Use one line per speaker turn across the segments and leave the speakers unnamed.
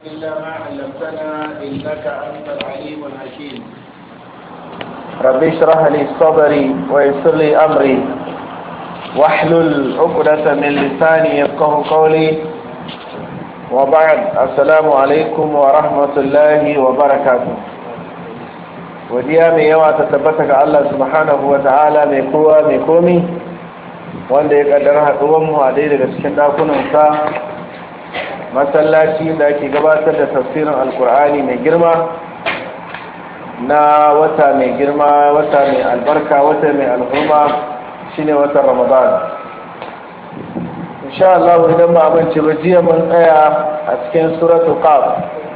إلا ما علمتنا إنك أنت العليم الحكيم
رب اشرح لي صدري ويسر لي أمري واحلل عقدة من لساني يفقه قولي وبعد السلام عليكم ورحمة الله وبركاته godiya mai yawa ta tabbata ga Allah subhanahu wa ta'ala mai kowa mai komi wanda ya kaddara haɗuwan mu a dai daga cikin ɗakunansa masallaci da ake gabatar da tafsirin alkur'ani mai girma na wata mai girma wata mai albarka wata mai alhurma shine watan ramadan insha Allah idan ba abinci ba jiya mun tsaya a cikin suratul qaf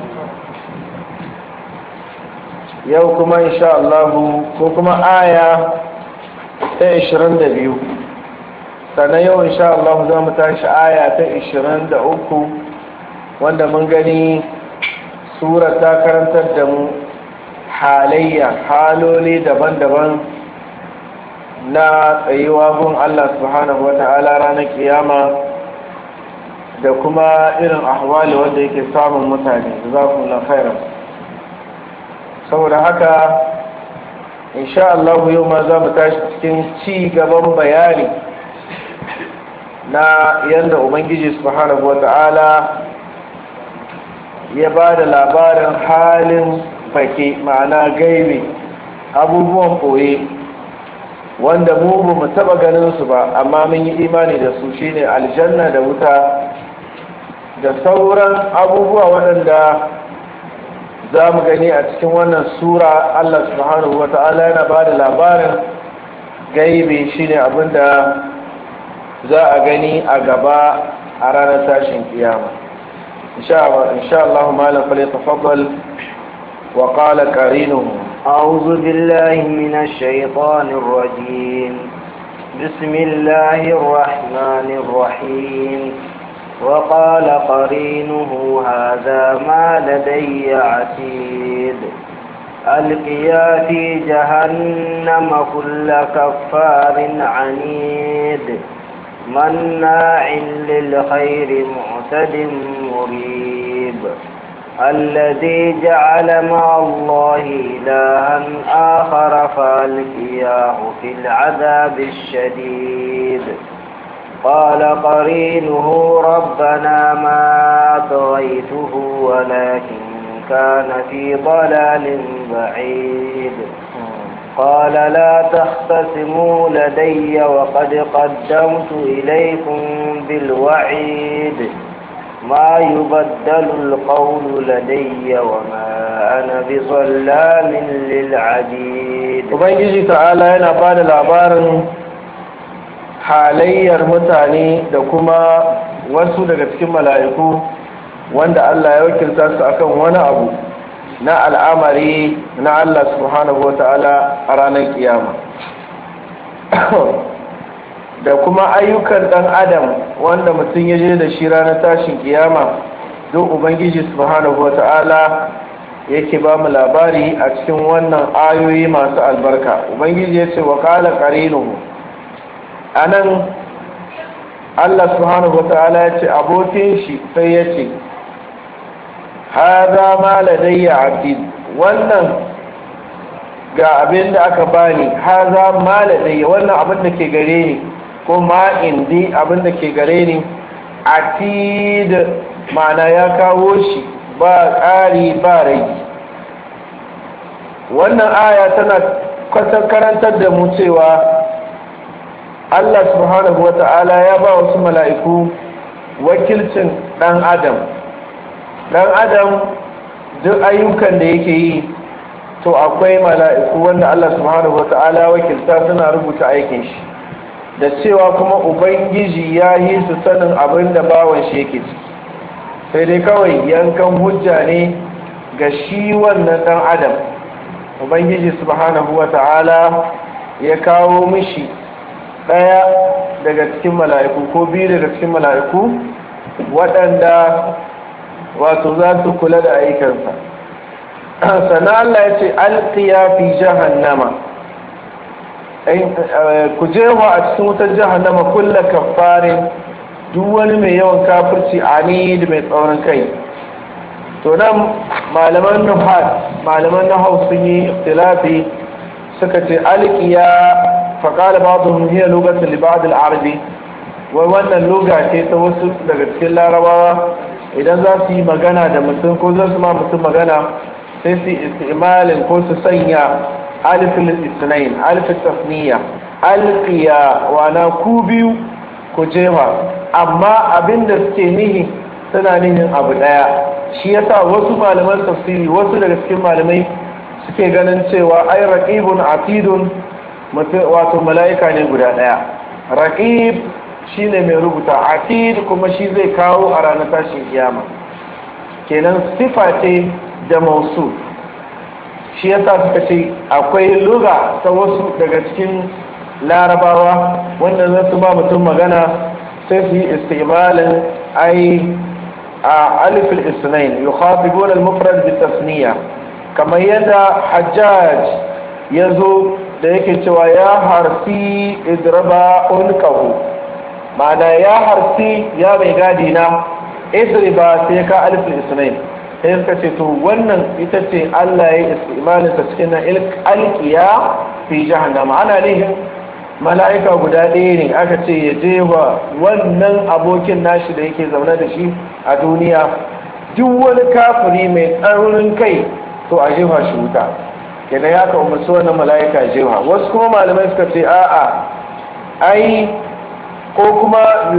yau kuma insha Allah ko kuma aya ta 22 sannan yau insha Allah za mu tashi aya ta 23 wanda mun gani sura ta karantar da mu halayya haloli daban-daban na tsayuwa gun Allah subhanahu wa ta'ala ranar kiyama da kuma irin ahwali wanda yake samun mutane za ku khairan saboda haka insha Allah yau ma za mu tashi cikin ci gaban bayani na yadda ubangiji subhanahu wata'ala ya ba da labarin halin fake ma'ana gaibi abubuwan ɓoye wanda mu ba mu taɓa ganin su ba amma mun yi imani da su shine aljanna da wuta da sauran abubuwa waɗanda za mu gani a cikin wannan sura Allah subhanahu wa ta'ala yana ba da labarin gaibi shine abinda za a gani a gaba a ranar tashin kiyama insha Allah malam fale tafaddal wa qala qarinuhu
أعوذ بالله من الشيطان الرجيم بسم الله الرحمن الرحيم وقال قرينه هذا ما لدي عتيد ألقيا في جهنم كل كفار عنيد مناع للخير معتد مريب الذي جعل مع الله إلها آخر فألقياه في العذاب الشديد قال قرينه ربنا ما طغيته ولكن كان في ضلال بعيد قال لا تختصموا لدي وقد قدمت إليكم بالوعيد ما يبدل القول لدي وما أنا بظلام للعبيد
ubangiji ta'ala yana ba da labarin halayyar mutane da kuma wasu daga cikin mala'iku wanda Allah ya wakilta su akan wani abu na al'amari na Allah subhanahu wa ta'ala a ranar kiyama da kuma ayyukan ɗan adam wanda mutum ya je da shi ranar tashin kiyama don ubangiji subhanahu wa ta'ala yake ba mu labari a cikin wannan ayoyi masu albarka ubangiji ya ce wa kala ƙarinuhu a nan allah subhanahu wata'ala ya ce abokin shi sai ya ce haza ma ladayya abdid wannan ga abin da aka bani haza ma ladayya wannan abin da ke gare ni ko ma indi abin da ke gare ni atid ma'ana ya kawo shi ba ƙari ba rai wannan aya tana kwatar karantar da mu cewa Allah subhanahu wa ta'ala ya ba wasu mala'iku wakilcin ɗan adam ɗan adam duk ayyukan da yake yi to akwai mala'iku wanda Allah subhanahu wa ta'ala wakilta suna rubuta aikin shi da cewa kuma ubangiji ya yi su sanin abin da bawan shi yake ciki sai dai kawai yankan hujja ne ga shi wannan ɗan adam ubangiji subhanahu wa ta'ala ya kawo mishi ɗaya daga cikin mala'iku ko biyu daga cikin mala'iku waɗanda wato za su kula da aikansa sannan Allah ya ce alƙiya fi jahannama ku jewa a cikin wutar jahannama kulla kafarin duk wani mai yawan kafirci ani da mai tsaurin kai to nan malaman nuhat malaman nahau sun yi ikhtilafi suka ce alqiya fa qala ba'dhum hiya lughatan li ba'd al-arabi wai wannan luga ce ta wasu daga cikin larabawa idan za su yi magana da mutum ko za su ma mutum magana sai su istimalin ko su sanya alifin isnain alifin tasniya alqiya wana ku biyu ku jefa amma abinda suke nihi suna nihin abu daya shi yasa wasu malaman tafsiri wasu daga cikin malamai suke ganin cewa ai raqibun atidun wato mala'ika ne guda daya raqib shine mai rubuta atid kuma shi zai kawo a ranar tashin kiyama kenan sifa ce da mausu shi yasa suka ce akwai luga ta wasu daga cikin larabawa wanda za su ba mutum magana sai su yi istimalin ai a alifin isnain yukhatibun al-mufrad bi tasniya kamar yadda hajjaj ya zo da yake cewa ya harfi idraba unqahu ma'ana ya harfi ya mai gadi na idriba sai ka alifin isnain sai suka ce to wannan ita ce Allah ya yi istimalin ta cikin alkiya fi jahannama ana nihin mala'ika guda ɗaya ne aka ce ya je wa wannan abokin nashi da yake zaune da shi a duniya duk wani kafiri mai tsaurin kai to a jefa shi wuta kenan ya ka umarci wannan mala'ika jefa wasu kuma malamai suka ce a'a ai ko kuma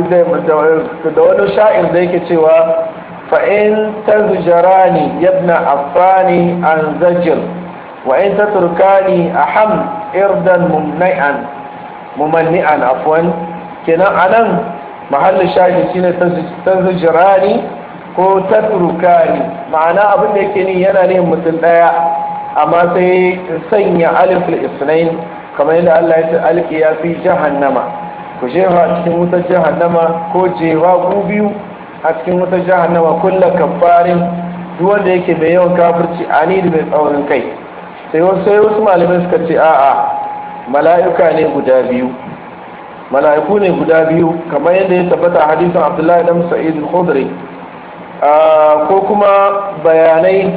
da wani sha'ir da yake cewa fa'in ta zujarani yabna afani an zajir wa'in ta turkani a ham irdan mumnai'an mumanni'an afwan kenan anan mahallin shahi shine tazjirani ko tatrukani ma'ana abin da yake ni yana ne mutum daya amma sai sanya alif al-isnain kamar yadda Allah ya ce alki ya fi jahannama ku jefa cikin wutar jahannama ko jefa ku biyu a cikin wutar jahannama kullu kafarin duk wanda yake mai yawan kafirci ani da mai tsaurin kai sai wasu sai wasu malamai suka ce a'a mala'ika ne guda biyu mala'iku ne guda biyu kamar yadda ya tabbata a hadisin abdullahi dan sa'id al-khudri ko kuma bayanai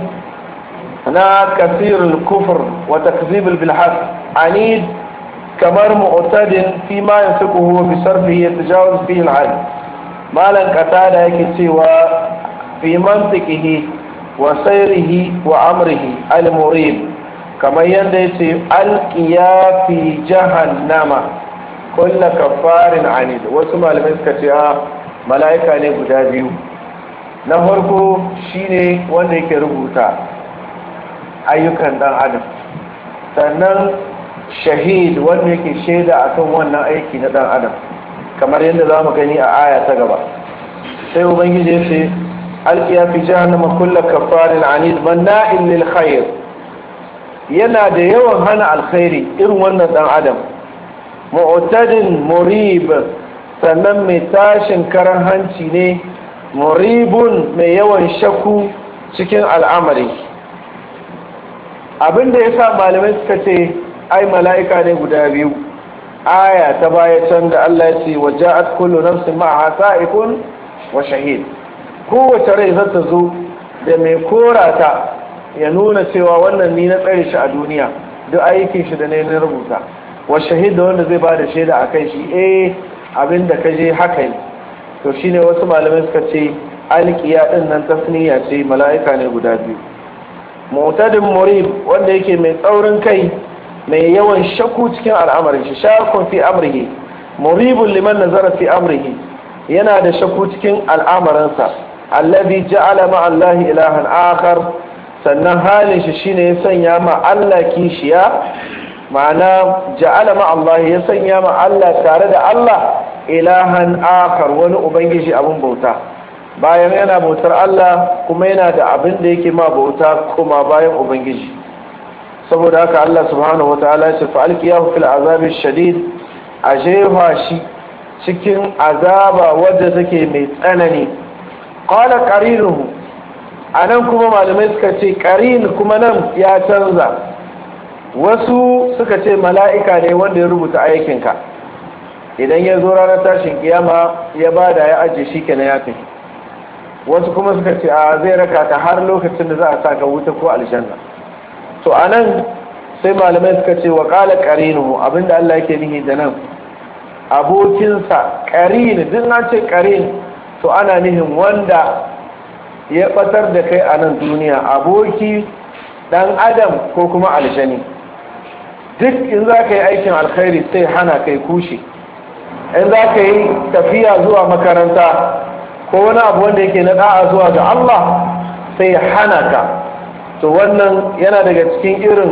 na kasirul kufr wa takzibul bilhas anid kamar mu'tadin fi ma yanfiquhu bi sarfihi yatajawaz fihi al-'ad malan qatada yake cewa fi mantiqihi wa sayrihi wa amrihi al-murib kamar yadda ya ce alƙiya fi jahannama kulla kafarin anid wasu malamai suka ce a mala'ika ne guda biyu na farko shine wanda yake rubuta ayyukan dan adam sannan shahid wanda yake shaida akan wannan aiki na dan adam kamar yadda za mu gani a aya ta gaba sai ubangiji ya ce alƙiya fi jahannama kulla kafarin anid manna'in lil khair yana da yawan hana alkhairi irin wannan dan adam mu'tadin murib sannan mai tashin karan hanci ne muribun mai yawan shakku cikin al'amari abinda ya sa malamai suka ce ai mala'ika ne guda biyu aya ta baya can da Allah ya ce wa ja'at kullu nafsin ma'aha sa'ikun wa shahid kowace rai za ta zo da mai korata ya nuna cewa wannan ni na tsare shi a duniya duk aikin shi da ne na rubuta wa shahid da wanda zai ba da shaida a kai shi eh abin da ka je haka ne to shine wasu malamai suka ce alkiya din nan tasniya ce mala'ika ne guda biyu mu'tadin murib wanda yake mai tsaurin kai mai yawan shakku cikin al'amarin shi shakun fi amrihi muribun liman nazara fi amrihi yana da shakku cikin al'amarinsa allazi ja'ala ma'allahi ilahan akhar sannan halin shi shine ya sanya ma Allah kishiya ma'ana ja'ala ma Allah ya sanya ma Allah tare da Allah ilahan akar wani ubangiji abin bauta bayan yana bautar Allah kuma yana da abin da yake ma bauta kuma bayan ubangiji saboda haka Allah subhanahu wataala ya ce fa alqiyahu fil azabi shadid a jefa shi cikin azaba wadda take mai tsanani qala qarinuhu a nan kuma malamai suka ce ƙarin kuma nan ya canza wasu suka ce mala'ika ne wanda ya rubuta aikinka idan ya zo ranar tashin kiyama ya bada ya ajiye shi kenan ya tafi wasu kuma suka ce a zai raka ka har lokacin da za a sa ka wuta ko aljanna to anan sai malamai suka ce wa qala qarinuhu abinda Allah yake nihi da nan abokinsa qarin duk na ce qarin to ana nihin wanda ya batar da kai a nan duniya aboki dan adam ko kuma aljani duk in za ka yi aikin alkhairi sai hana kai kushe in za ka yi tafiya zuwa makaranta ko wani abu wanda yake na da'a zuwa ga Allah sai hana ka to wannan yana daga cikin irin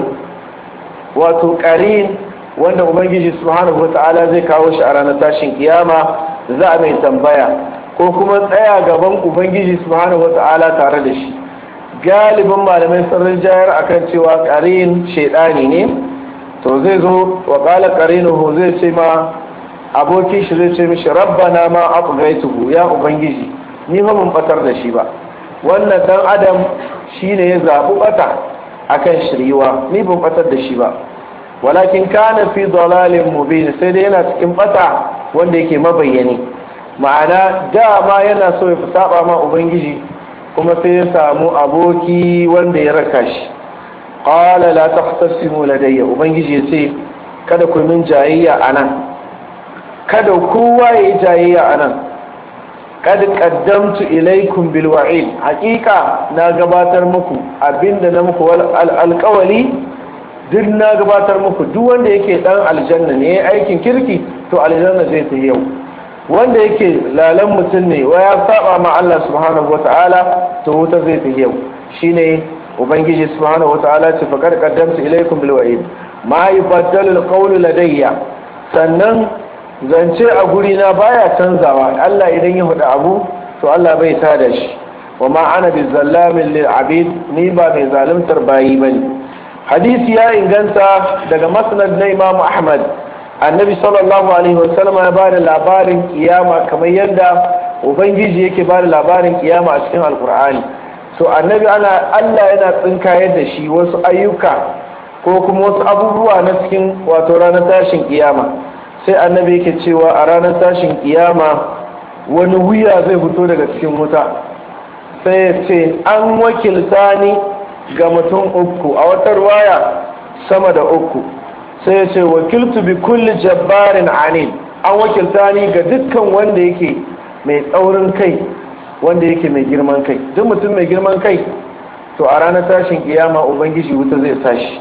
wato ƙarin wanda ubangiji subhanahu wata'ala zai kawo shi a ranar tashin kiyama za a mai tambaya ko kuma tsaya gaban ubangiji subhanahu wata'ala tare da shi galibin malamai sun rinjayar akan cewa ƙarin shaidani ne to zai zo wa ƙala ƙarinuhu zai ce ma abokin shi zai ce mishi rabbana ma aqgaituhu ya ubangiji ni fa mun batar da shi ba wannan dan adam shine ya zabu bata akan shiriwa ni ban batar da shi ba walakin kana fi dalalin mubin sai dai yana cikin bata wanda yake mabayyani ma'ana dama yana so ya saba ma ubangiji kuma sai ya samu aboki wanda ya raka shi qala la tahtasimu ladayya ubangiji ya ce kada ku min jayayya anan kada kowa ya yi jayayya anan kad qaddamtu ilaykum bil wa'id haqiqa na gabatar muku abinda na muku alƙawali duk na gabatar muku duk wanda yake dan aljanna ne aikin kirki to aljanna zai ta yau wanda yake lalan mutum ne wa ya saba ma Allah subhanahu wata'ala to wuta zai ta yau shine ubangiji subhanahu wata'ala ce faqad qaddamtu ilaykum bil wa'id ma yubaddalu al qawlu ladayya sannan zance a guri na baya canzawa Allah idan ya hudu abu to Allah bai tada shi wa ma ana bi zallamin lil abid ni ba mai zalimtar bayi bane hadisi ya inganta daga masnad na Imam Ahmad annabi sallallahu alaihi wasallam ya bada labarin kiyama kamar yadda ubangiji yake bada labarin kiyama a cikin alkur'ani to annabi ana Allah yana tsinkayar da shi wasu ayyuka ko kuma wasu abubuwa na cikin wato ranar tashin kiyama sai annabi yake cewa a ranar tashin kiyama wani wuya zai fito daga cikin wuta sai ya ce an wakilta ni ga mutum uku a wata ruwaya sama da uku sai ya ce wakiltu bi kulli jabbarin anil an wakilta ni ga dukkan wanda yake mai tsaurin kai wanda yake mai girman kai duk mutum mai girman kai to a ranar tashin kiyama ubangiji wuta zai tashi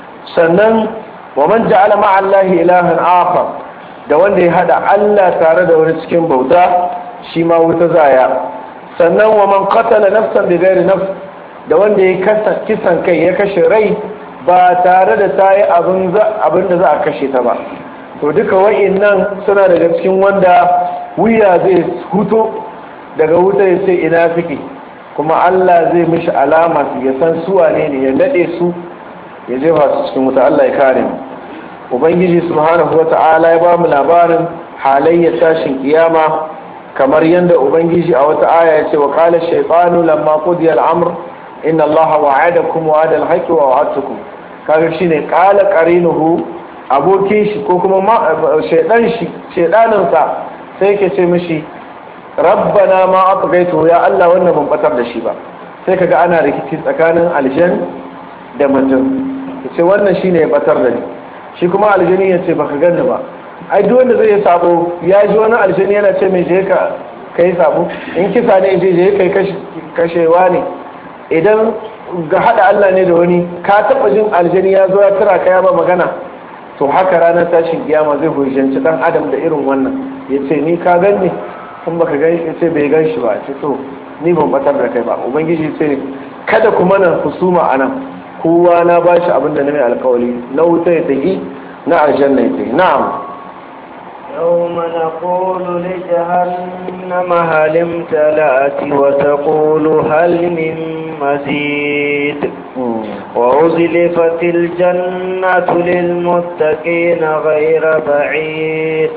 sannan wa man ja'ala ma'allahi ilahan akhar da wanda ya hada Allah tare da wani cikin bauta shi ma wuta zaya sannan wa man qatala nafsan bi ghairi nafs da wanda ya kisan kai ya kashe rai ba tare da ta yi abin da za a kashe ta ba to duka wa'innan suna daga cikin wanda wuya zai huto daga wuta ya ce ina suke kuma Allah zai mishi alama su ya san suwa ne ne ya nade su ya jefa su cikin wuta Allah ya kare mu ubangiji subhanahu wata'ala ya ba mu labarin halayyar tashin kiyama kamar yadda ubangiji a wata aya ya ce wa qala shaytanu lamma qudiya al-amr inna allaha wa'adakum wa'ada al-haqqi wa wa'adtukum kaga shine qala qarinuhu abokin shi ko kuma shaydan shi shaydanin sa sai yake ce mishi rabbana ma atghaytu ya Allah wannan ban batar da shi ba sai kaga ana rikici tsakanin aljan da mutum yace wannan shine ya batar da ni shi kuma aljani ya ce baka ganni ba ai duk wanda zai sabo ya ji wani aljani yana ce mai je ka kai sabo in kisa ne je je kai kashewa ne idan ga hada Allah ne da wani ka taba jin aljani ya zo ya tura ka ya ba magana to haka ranar tashin kiyama zai hujjanci dan adam da irin wannan ya ce ni ka ganni kun baka gan ya ce bai gan shi ba ce to ni ban batar da kai ba ubangiji ce kada kuma na husuma anan kowa na ba shi abin da na mai alkawali na wuta ya tafi na aljanna ya tafi na'am
يوم نقول لجهنم هل امتلأت وتقول هل من مزيد وأزلفت الجنة للمتقين غير بعيد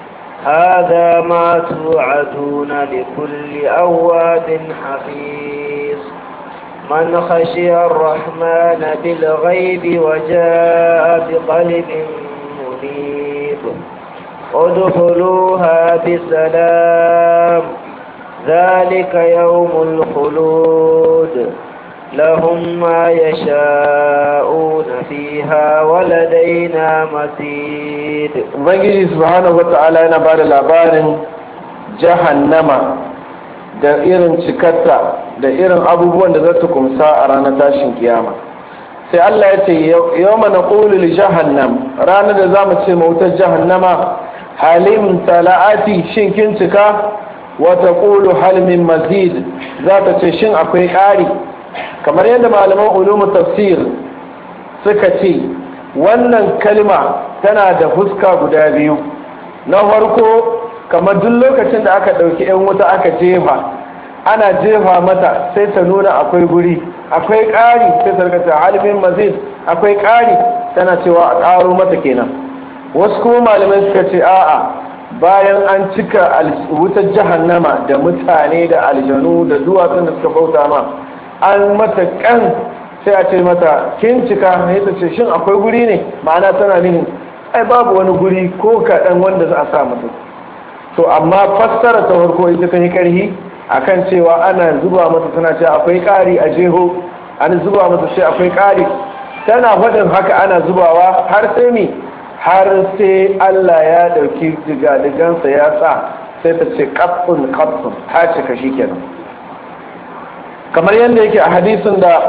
هذا ما توعدون لكل أواب حفيظ من خشي الرحمن بالغيب وجاء بقلب منيب ادخلوها بسلام ذلك يوم الخلود لهم ما يشاءون فيها ولدينا مزيد
ubangiji subhanahu wata'ala yana ba da labarin jahannama da irin cikarta da irin abubuwan da za ta kumsa a ranar tashin kiyama sai Allah ya ce yau mana ƙulil jahannam ranar da za mu ce mautar jahannama halim tala'ati shin kin cika wata ƙulu halmin mazid za ta ce shin akwai ƙari kamar yadda malaman ulumu tafsir suka ce wannan kalma tana da fuska guda biyu na farko kamar duk lokacin da aka ɗauki 'yan wuta aka jefa ana jefa mata sai ta nuna akwai guri akwai ƙari sai ta rikata halibin mazid akwai ƙari tana cewa a ƙaro mata kenan wasu kuma malamai suka ce a'a bayan an cika wutar jahannama da mutane da aljanu da duwatsun da suka bauta ma an mata kan sai a ce mata kin cika sai ta ce shin akwai guri ne ma'ana tana nihin ai babu wani guri ko kaɗan wanda za a sa mutum to amma fassara ta farko ita ta yi ƙarhi akan cewa ana zuba mata tana ce akwai ƙari a jeho an zuba mata ce akwai ƙari tana faɗin haka ana zubawa har sai mi har sai Allah ya ɗauki digadigansa ya sa sai ta ce ƙaffun ƙaffun ta cika shi kenan kamar yadda yake a hadisin da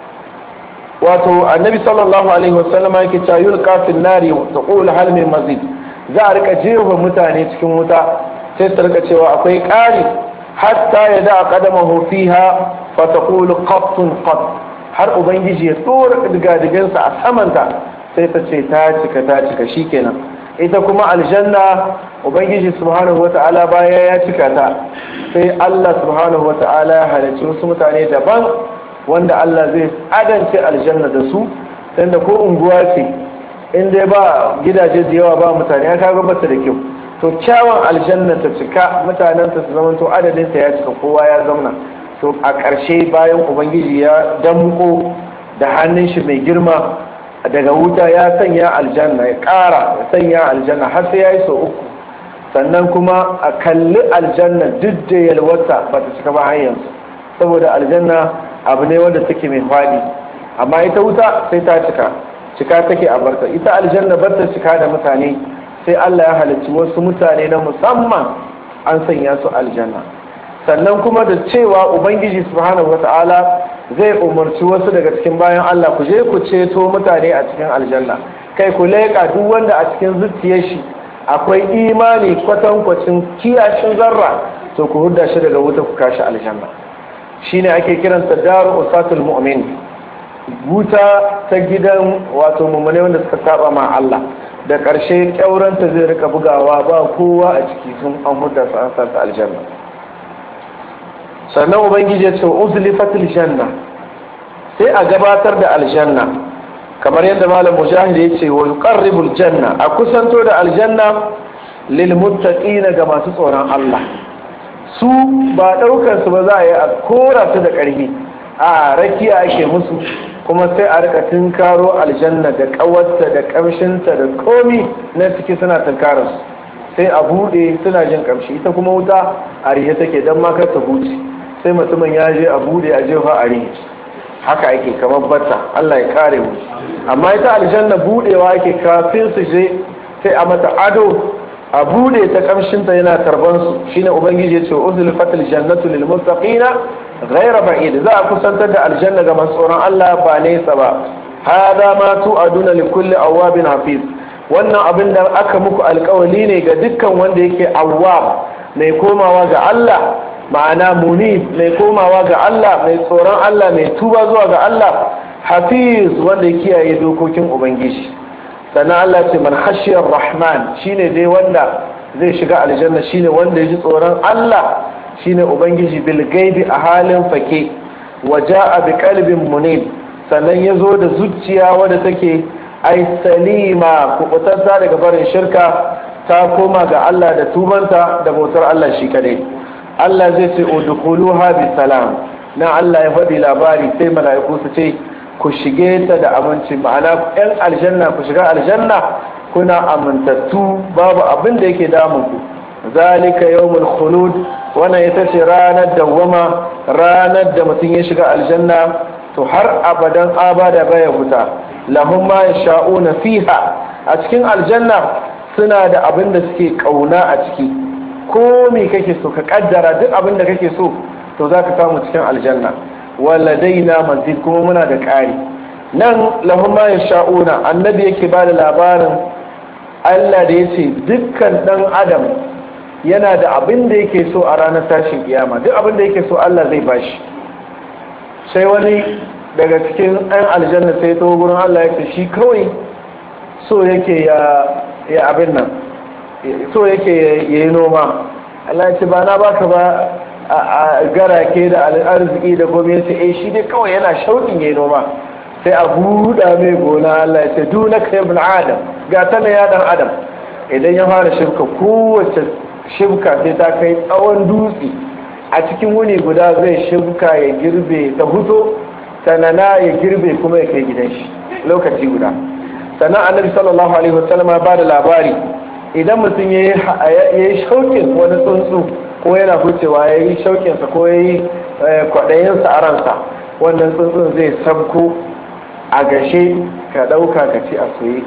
wato annabi sallallahu alaihi wasallama yake cewa yulqa fil nari wa taqul hal min mazid za a rika jefa mutane cikin wuta sai su rika cewa akwai ƙari hatta ya da qadamahu fiha fa taqulu qattun qatt har ubangiji ya tsora digadigansa a samanta sai ta ce ta cika ta cika shikenan ita kuma aljanna ubangiji subhanahu wata'ala baya ya cika ta sai Allah subhanahu wata'ala ya halarci wasu mutane daban wanda Allah zai adance aljanna da su tunda ko unguwa ce in dai ba gidaje da yawa ba mutane ya kaga bata da kyau to kyawun aljanna ta cika mutanen ta su zama to adadin ta ya cika kowa ya zauna to a ƙarshe bayan ubangiji ya damko da hannun shi mai girma daga wuta ya sanya aljanna ya ƙara ya sanya aljanna har sai ya yi sau uku sannan kuma a kalli aljanna duk da yalwata ba ta cika ba har yanzu saboda aljanna abu ne wanda take mai faɗi amma ita wuta sai ta cika cika take a barta ita aljanna bar ta cika da mutane sai Allah ya halicci wasu mutane na musamman an sanya su aljanna sannan kuma da cewa ubangiji subhanahu wata'ala zai umarci wasu daga cikin bayan Allah ku je ku ceto mutane a cikin aljanna kai ku leƙa duk wanda a cikin zuciyar shi akwai imani kwatankwacin kiyashin zarra to ku hudda shi daga wuta ku kashi aljanna shine ake kiransa daru usatul mu'min wuta ta gidan wato mummune wanda suka saba ma Allah da ƙarshe ƙyauranta zai rika bugawa ba kowa a ciki sun an hudda su an sa su aljanna sannan ubangiji ya ce uzlifatil janna sai a gabatar da aljanna kamar yadda malam mujahid ya ce wa yuqarribul janna a kusanto da aljanna lil muttaqina ga masu tsoron Allah su ba daukar su ba za a yi a kora su da ƙarfi a rakiya ake musu kuma sai a rika tunkaro aljanna da kawarta da kamshinta da komi na ciki suna tunkarar su sai a bude suna jin kamshi ita kuma wuta a rihe take don makar ta huce sai mutumin ya je a bude a jefa a rihe haka ake kamar bata Allah ya kare mu amma ita aljanna budewa ake kafin su je sai a mata ado a bude ta kamshinta yana tarban su shine ubangiji ya ce uzlifatil jannatu lil muttaqina ghayra ba'id za a kusantar da aljanna ga masu tsoron Allah ba nesa ba hada ma tu'aduna li kulli awabin hafiz wannan abin da aka muku alkawali ne ga dukkan wanda yake awwab mai komawa ga Allah ma'ana muni mai komawa ga Allah mai tsoron Allah mai tuba zuwa ga Allah hafiz wanda ya kiyaye dokokin ubangiji sannan Allah ce man hashiyar rahman shine dai wanda zai shiga aljanna shine wanda ya ji tsoron Allah shine ubangiji bil gaibi a halin fake waja'a bi qalbin munib sannan ya zo da zuciya wadda take ai salima kubutarta daga barin shirka ta koma ga Allah da tubanta da bautar Allah shi kadai Allah zai ce udkhuluha bi salam na Allah ya faɗi labari sai mala'iku su ce ku shige ta da aminci ma'ana yan aljanna ku shiga aljanna kuna amintattu babu abin da yake damun ku zalika yawmul khulud wannan ita ce ranar dawwama ranar da mutum ya shiga aljanna to har abadan abada baya fita lahum ma yasha'una fiha a cikin aljanna suna da abin da suke kauna a ciki ko me kake so ka kaddara duk abin da kake so to zaka samu cikin aljanna waladaina mazid kuma muna da ƙari nan lahum ma yasha'una annabi yake ba da labarin Allah da yace dukkan dan adam yana da abin da yake so a ranar tashin kiyama duk abin da yake so Allah zai bashi sai wani daga cikin ɗan aljanna sai ta gurin Allah yake shi kawai so yake ya abin nan so yake ya yi noma Allah ya ce ba na baka ba a garake da arziki da gwamnati eh shi dai kawai yana shauƙin ya yi noma sai a buɗa mai gona Allah ya ce duna ka ibn adam ga ta ya dan adam idan ya fara shibka kowace shibka sai ta kai tsawon dutse a cikin wuni guda zai shibka ya girbe ta huto sanana ya girbe kuma ya kai gidan shi lokaci guda sannan annabi sallallahu alaihi wasallam ya bada labari idan mutum ya yi shauƙin wani tsuntsu ko yana hucewa ya yi shauƙinsa ko ya yi kwaɗayinsa a ransa wannan tsuntsun zai sabko a gashe ka ɗauka ka ci a soye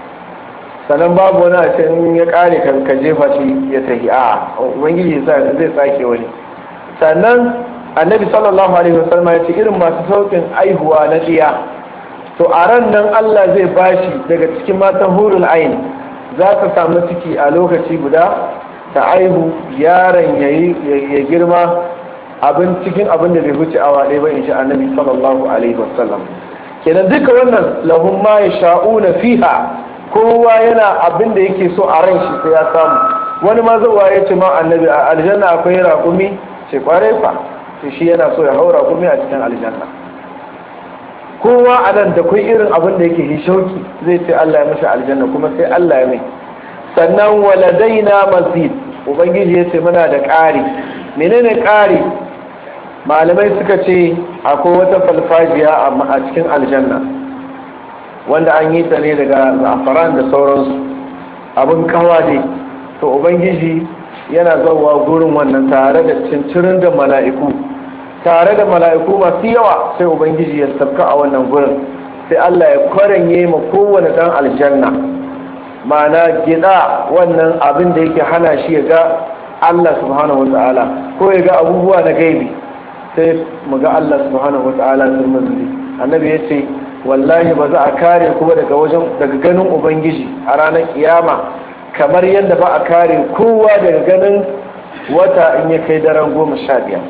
sannan babu wani a can ya ƙare ka jefa shi ya tafi a ubangiji zai sake wani sannan annabi sallallahu alaihi wasallam ya ce irin masu saukin aihuwa na tsiya to a ran nan Allah zai bashi daga cikin matan hurul ain za ta samu ciki a lokaci guda ta aihu yaron ya girma abin cikin abin da bai wuce awa ɗaya ba in shi annabi sallallahu alaihi wasallam kenan duka wannan lahum ma yasha'una fiha kowa yana abin da yake so a ran shi sai ya samu wani ma zuwa ya ce ma annabi a aljanna akwai raƙumi ce kwarai fa to shi yana so ya haura kuma a cikin aljanna kowa a nan da kai irin abin da yake shauki zai ce Allah ya mashi aljanna kuma sai Allah ya mai sannan waladaina mazid ubangiji ya ce muna da ƙari menene ƙari malamai suka ce akwai wata falfajiya a cikin aljanna wanda an yi ta ne daga zafaran da sauransu abin kawa ne to ubangiji yana zauwa gurin wannan tare da cincirin da mala'iku tare da mala'iku masu yawa sai ubangiji ya sabka a wannan gurin sai Allah ya kwaranye ma kowane dan aljanna ma'ana gida wannan abin da yake hana shi ya ga Allah subhanahu wata'ala ko ya ga abubuwa na gaibi sai mu ga Allah subhanahu wata'ala sun mazuri annabi ya ce wallahi ba za a kare kuma daga wajen daga ganin ubangiji a ranar kiyama kamar yadda ba a kare kowa daga ganin wata in ya kai daren goma sha biyar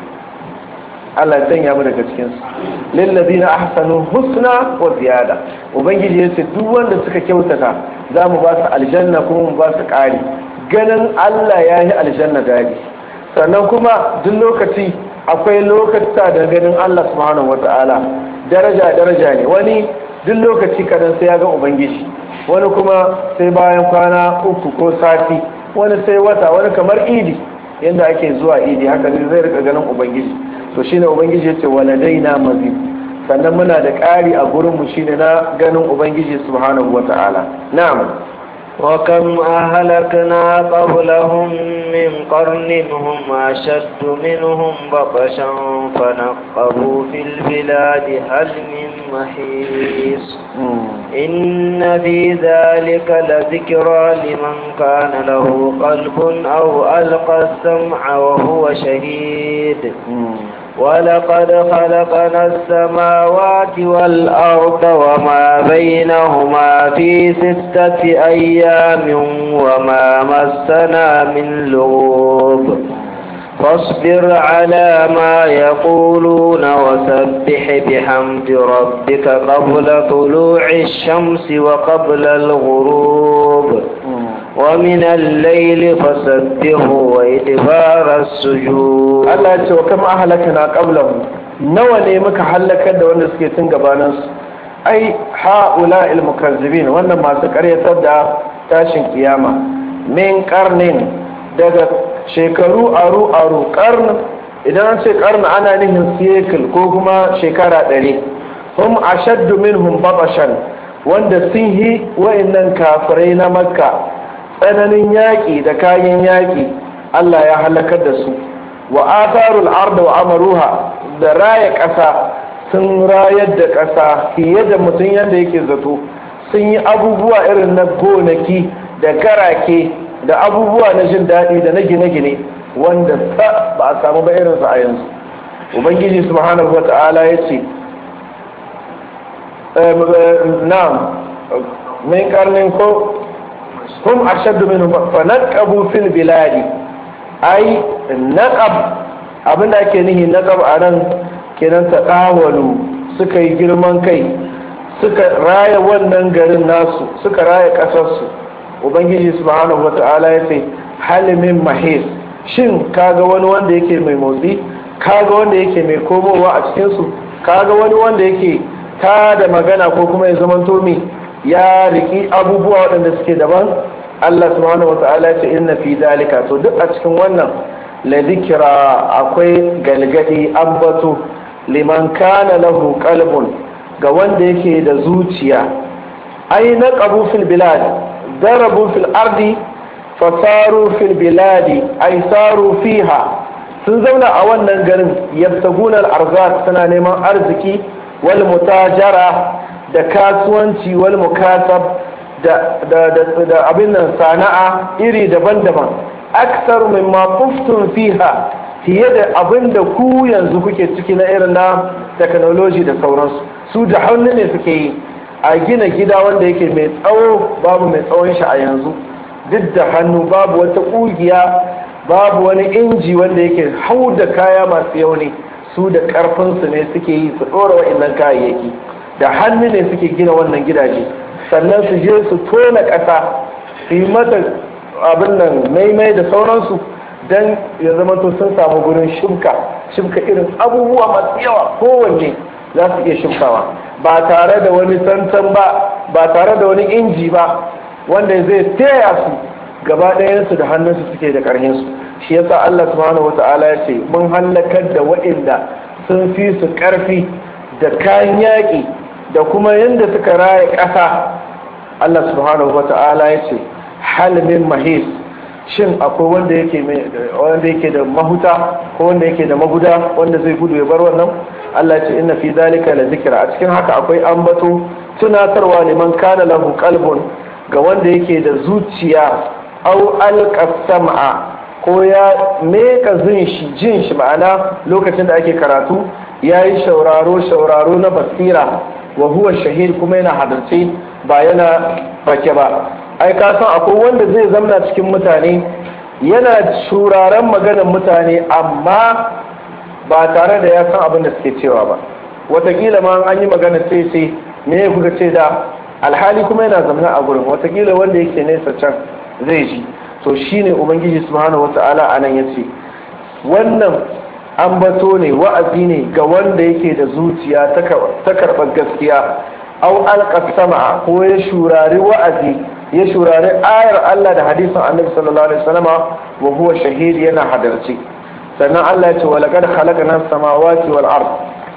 Allah ya sanya mu daga cikin su lillazina ahsanu husna wa ziyada ubangiji yace duk wanda suka kyautata za mu ba su aljanna kuma mu ba su ƙari ganin Allah ya yi aljanna dadi sannan kuma duk lokaci akwai lokacin da ganin Allah subhanahu wata'ala daraja daraja ne wani duk lokaci kadan sai ya ga ubangiji wani kuma sai bayan kwana uku ko sati wani sai wata wani kamar idi yadda ake zuwa idi haka ne zai rika ganin ubangiji to shine ubangiji yace waladaina mazid sannan muna da ƙari a gurin mu shine na ganin ubangiji subhanahu wata'ala na'am
وكم أهلكنا قبلهم من قرن هم أشد منهم بطشا فنقبوا في البلاد هل من محيص إن في ذلك لذكرى لمن كان له قلب أو ألقى السمع وهو شهيد ولقد خلقنا السماوات والأرض وما بينهما في ستة أيام وما مسنا من لغوب فاصبر على ما يقولون وسبح بحمد ربك قبل طلوع الشمس وقبل الغروب ومن الليل فسبحه وإدبار السجود
Allah ya ce wa kama ahlakana qablahu nawa ne muka halakar da wanda suke tun gabanin su ai haula il mukazzibin wannan masu karyatar da tashin kiyama min qarnin daga shekaru aru aru qarn idan an ce qarn ana nihin cycle ko kuma shekara ɗari hum ashaddu minhum batashan wanda sun yi wa'annan kafirai na makka tsananin yaƙi da kayan yaƙi Allah ya halakar da su wa atharul arda wa amaruha da raya ƙasa sun rayar da ƙasa fiye da mutum yadda yake zato sun yi abubuwa irin na gonaki da garake da abubuwa na jin daɗi da na gine-gine wanda ba a samu ba irinsa a yanzu ubangiji subhanahu wa ta'ala ya ce na'am min karnin ko hum ashaddu minhum fa naqabu fil biladi ai naqab abinda ake nihi naqab a nan kenan ta dawalu suka yi girman kai suka raya wannan garin nasu suka raya kasarsu ubangiji subhanahu wata'ala ya ce halimin mahis shin kaga wani wanda yake mai motsi kaga wanda yake mai komowa a cikinsu kaga wani wanda yake ta da magana ko kuma ya zama tomi ya riki abubuwa waɗanda suke daban Allah subhanahu wata'ala ya ce inna fi dalika to duk a cikin wannan la zikira akwai galgadi ambato liman kana lahu qalbun ga wanda yake da zuciya ai na qabu fil bilad darabu fil ardi fasaru fil biladi ai saru fiha sun zauna a wannan garin yabtaguna al-arzaq suna neman arziki wal mutajara da kasuwanci wal mukasab da da da abin nan sana'a iri daban-daban aksar mimma kuftun fiha fiye da abin da ku yanzu kuke ciki na irin na technology da sauransu su da hannu ne suke yi a gina gida wanda yake mai tsawo babu mai tsawon shi a yanzu duk da hannu babu wata ƙugiya babu wani inji wanda yake hau da kaya masu yauni su da ƙarfinsu ne suke yi su ɗora wa'annan kayayyaki da hannu ne suke gina wannan gidaje sannan su je su tona ƙasa su yi mata abin nan maimai da sauransu don ya zama to sun samu gurin shimka shimka irin abubuwa masu yawa kowanne za su iya shimkawa ba tare da wani tantan ba ba tare da wani inji ba wanda zai taya su gaba ɗayansu da hannunsu suke da ƙarhinsu shi yasa Allah subhanahu wata'ala ya ce mun hallakar da waɗanda sun fi su ƙarfi da kayan yaƙi da kuma yadda suka raya ƙasa Allah subhanahu wata'ala ya ce halmin mahis shin akwai wanda yake wanda yake da mahuta ko wanda yake da maguda wanda zai gudu ya bar wannan Allah ce inna fi zalika la zikra a cikin haka akwai ambato tunatarwa liman kana lahu qalbun ga wanda yake da zuciya au alqasama ko ya meka zin shi jin shi ma'ana lokacin da ake karatu yayi shauraro shauraro na basira wa huwa shahid kuma yana hadarce ba yana bake ba ai ka san akwai wanda zai zamna cikin mutane yana shuraren maganar mutane amma ba tare da ya san abin da suke cewa ba watakila ma an yi magana sai sai me ya kuka ce da alhali kuma yana zamna a gurin watakila wanda yake nesa can zai ji to shine ubangiji subhanahu wata'ala anan yace wannan ambato ne wa'azi ne ga wanda yake da zuciya ta karɓar gaskiya au alƙasama ko ya shurari wa'azi ya shurari ayar Allah da hadisin annabi sallallahu alaihi wasallama wa huwa shahid yana hadarci sannan Allah ya ce wa laqad khalaqna samawati wal ard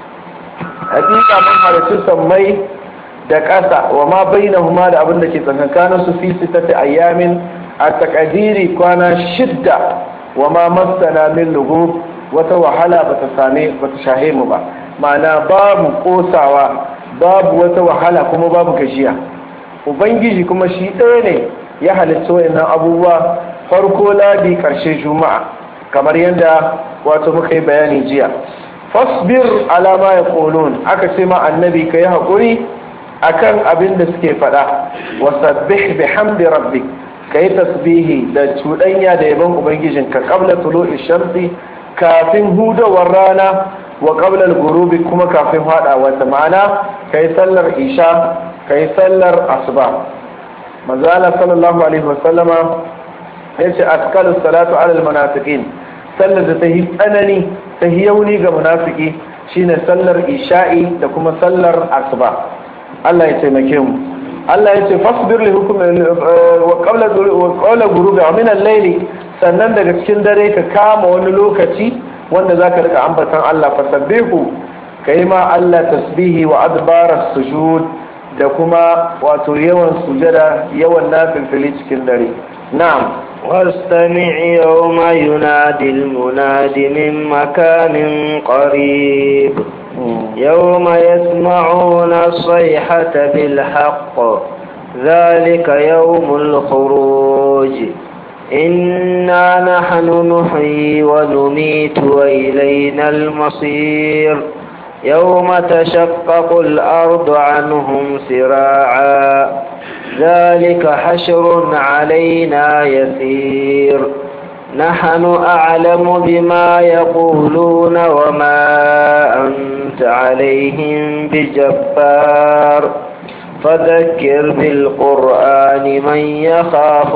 hakika mun halarci sammai da ƙasa wa ma bainahuma da abin da ke tsakankanin su fi sitati ayyamin a takadiri kwana shidda wa ma masana min lugub wata wahala bata same bata shahe mu ba ma'ana babu kosawa babu wata wahala kuma babu gajiya ubangiji kuma shi ɗaya ne ya halitta wayannan abubuwa farko ladi ƙarshe juma'a kamar yadda wato muka yi bayani jiya fasbir ala ma yaqulun aka ce ma annabi kai haƙuri akan abin da suke faɗa wasabbih bihamdi rabbik kai tasbihi da cuɗanya da yaban ubangijinka qabla tulu'i shamsi kafin hudawar rana wa qabla al-ghurubi kuma kafin hadawa ta ma'ana kai sallar isha kai sallar asuba manzo Allah sallallahu alaihi wasallama yace askalu salatu ala al-munafiqin sallar da tahi tsanani tahi yauni ga munafiki shine sallar isha'i da kuma sallar asuba Allah ya taimake mu Allah ya ce fasbir li hukmi wa qabla wa qawla ghurubi min al-layli sannan daga cikin dare ka kama wani lokaci wanda zaka rika ambatan Allah fasabbihu kai ma Allah tasbihi wa adbara sujud da kuma wato yawan sujada yawan nafilfili cikin dare na'am
واستمع يوم ينادي المناد من مكان قريب يوم يسمعون الصيحة بالحق ذلك يوم الخروج إنا نحن نحيي ونميت وإلينا المصير يوم تشقق الأرض عنهم سراعا ذلك حشر علينا يسير نحن أعلم بما يقولون وما أنت عليهم بجبار فذكر بالقرآن من يخاف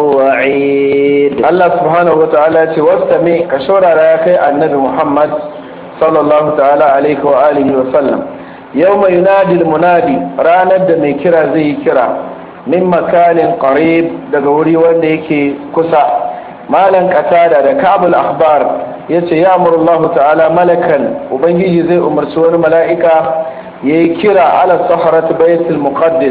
وعيد
الله سبحانه وتعالى واستمع كشورة رايك النبي محمد صلى الله تعالى عليه وآله وسلم يوم ينادي المنادي رانا دمي كرا زي كرا من مكان قريب دقوري وانيكي كسا malan katada da kabul akhbar yace ya amuru Allah ta'ala malakan ubangiji zai umarci wani mala'ika yayi kira ala sahrat baitul muqaddas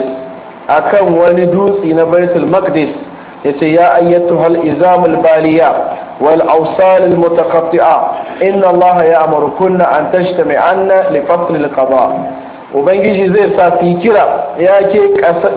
akan wani dutsi na baitul maqdis yace ya ayyatuha al-izam al-baliya wal awsal al-mutaqatti'a inna Allah ya'murukunna an tajtami'anna li fasl al-qada ubangiji zai sa fi kira ya ke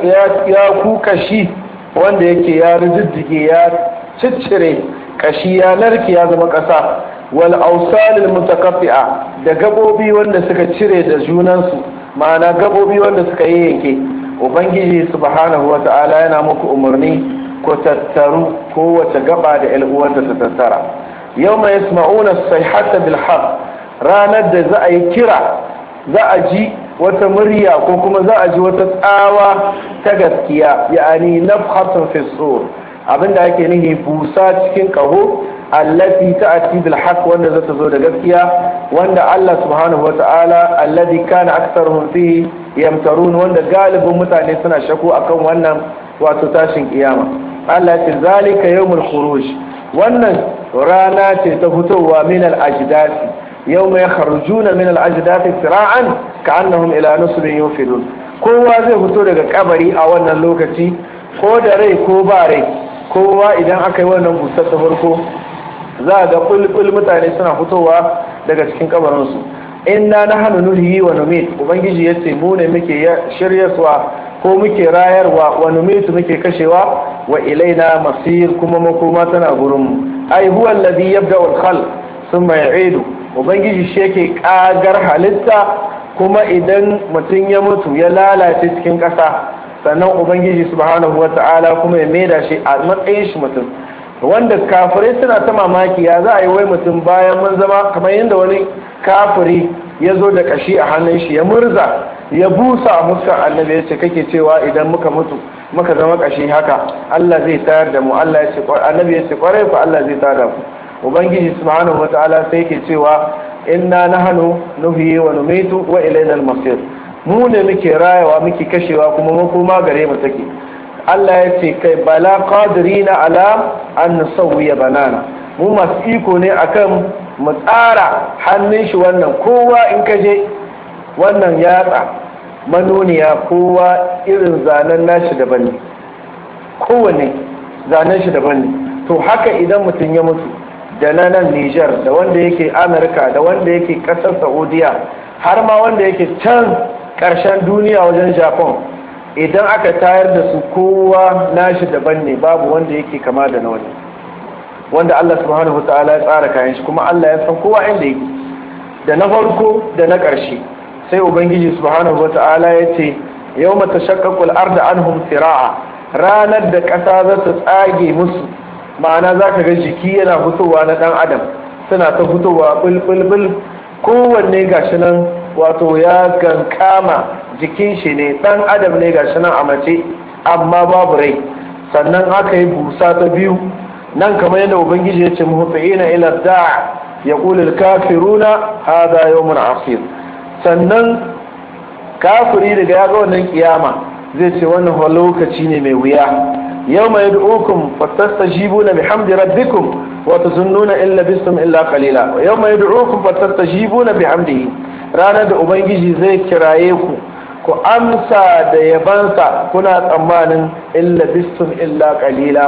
ya ku kashi wanda yake ya riddige ya ciccire kashi ya narke ya zama ƙasa wal ausalil mutakaffi'a da gabobi wanda suka cire da junansu ma'ana gabobi wanda suka yi yanke ubangiji subhanahu wa ta'ala yana muku umarni ku tattaru kowace gaba da uwanta ta tattara yau mai yasma'una sayhata bil haq ranar da za a yi kira za a ji wata murya ko kuma za a ji wata tsawa ta gaskiya ya'ani nafhatun fi sur abinda ake nihi busa cikin kaho allati ta'ti bil haqq wanda zata zo da gaskiya wanda Allah subhanahu wata'ala alladhi kana aktharuhum fihi yamtarun wanda galibin mutane suna shako akan wannan wato tashin kiyama Allah ce zalika yawmul khuruj wannan rana ce ta fitowa min al ajdasi yawma yakhrujuna min al ajdasi sira'an ka'annahum ila nusbin yufidun kowa zai fito daga kabari a wannan lokaci ko da rai ko ba rai kowa idan aka yi wannan busar ta farko za a ga bulbul mutane suna fitowa daga cikin kabarinsu inna na hannu nuhi wa numit ubangiji ya ce mu ne muke shiryaswa ko muke rayarwa wa numitu muke kashewa wa ilaina masir kuma makoma tana gurinmu ai huwa alladhi yabda al khal thumma yu'idu ubangiji shi yake kagar halitta kuma idan mutum ya mutu ya lalace cikin ƙasa sannan ubangiji subhanahu wata'ala kuma ya maida shi a matsayin shi mutum wanda kafirai suna ta mamaki ya za a yi wai mutum bayan mun zama kamar yadda wani kafiri ya zo da kashi a hannun shi ya murza ya busa a muskar annabi ya ce kake cewa idan muka mutu muka zama kashi haka Allah zai tayar da mu Allah ya ce annabi ya ce kwarai ku Allah zai tayar da mu ubangiji subhanahu wata'ala sai yake cewa inna nahnu nuhyi wa numitu wa ilayna al-masir mu ne muke rayawa muke kashewa kuma makoma gare mu take Allah ya ce kai bala qadirina ala an nusawwiya banana mu masu iko ne akan mu tsara hannun shi wannan kowa in ka je wannan yatsa manoniya kowa irin zanen nashi daban ne kowane zanen shi daban ne to haka idan mutum ya mutu da na nan Nijar da wanda yake Amurka da wanda yake ƙasar Saudiya har ma wanda yake can ƙarshen duniya wajen Japan idan aka tayar da su kowa nashi daban ne babu wanda yake kama da na wani wanda Allah subhanahu wataala ya tsara kayan shi kuma Allah ya san kowa inda yake da na farko da na ƙarshe sai ubangiji subhanahu wataala ya ce yawma tashaqqaqu al-ardu anhum sira'a ranar da ƙasa za ta tsage musu ma'ana za ka ga jiki yana fitowa na ɗan adam suna ta fitowa bulbulbul kowanne gashi nan wato ya gankama jikin shi ne ɗan adam ne gashi nan a mace amma babu rai sannan aka yi busa ta biyu nan kamar yadda ubangiji ya ce muhfi'ina ila da'a yaqulu al-kafiruna hadha yawmun asir sannan kafiri daga ya ga wannan kiyama zai ce wannan lokaci ne mai wuya يوم يدعوكم فاستجيبون بحمد ربكم وتظنون إن لبثتم إلا قليلا ويوم يدعوكم فاستجيبون بحمده ranar da ubangiji zai kiraye ku ku amsa da yabansa kuna tsammanin illa bistum illa qalila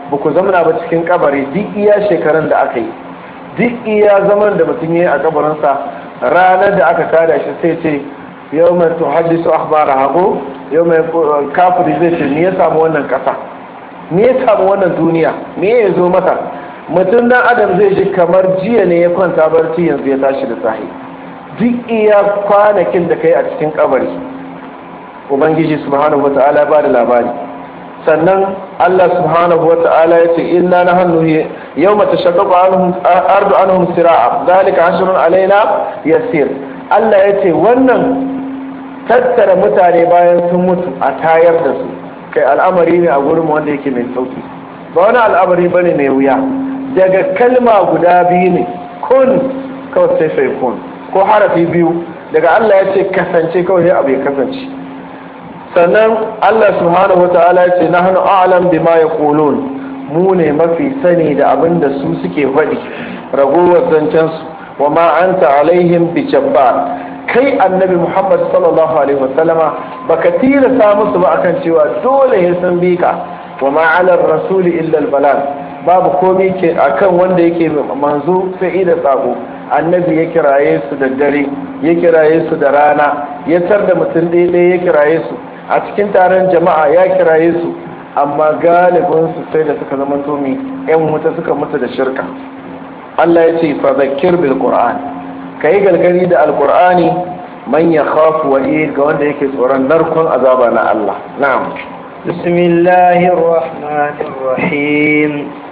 ba ku zamana ba cikin kabari duk iya shekarun da aka yi duk iya zaman da mutum ya yi a kabarinsa ranar da aka kada shi sai ce yau mai to hadisu akhbara hago yau mai kafiri zai ce me ya samu wannan kasa me ya samu wannan duniya me ya zo mata mutum dan adam zai ji kamar jiya ne ya kwanta barci yanzu ya tashi da sahi duk iya kwanakin da kai a cikin kabari ubangiji subhanahu wata'ala ba da labari sannan Allah subhanahu wata'ala ya ce inna na hannu yau mata shakaku ardu anhum sira'a zalika ashrun alaina yasir Allah ya ce wannan tattara mutane bayan sun mutu a tayar da su kai al'amari ne a gurin wanda yake mai sauki ba wani al'amari bane mai wuya daga kalma guda biyu ne kun kawai sai sai kun ko harafi biyu daga Allah ya ce kasance kawai abu ya kasance sannan Allah subhanahu wata'ala ya ce nahnu a'lam bima yaqulun mu ne mafi sani da abin da su suke faɗi ragowar zancen su wa ma anta alaihim bi jabbar kai annabi Muhammad sallallahu alaihi wasallama baka tilasta musu ba akan cewa dole ya san bika wa ma ala rasuli illa al babu komai ke akan wanda yake manzo sai da sako annabi ya kiraye su da dare ya kiraye su da rana ya tar da mutum ɗaya ya kiraye su a cikin taron jama'a ya kiraye su amma galibin su sai da suka zama tomi yan wuta suka mutu da shirka Allah ya ce fa zakir bil qur'an kai galgari da alqur'ani man ya khafu wa ga wanda yake tsoron narkon azaba na Allah na'am
بسم الله الرحمن الرحيم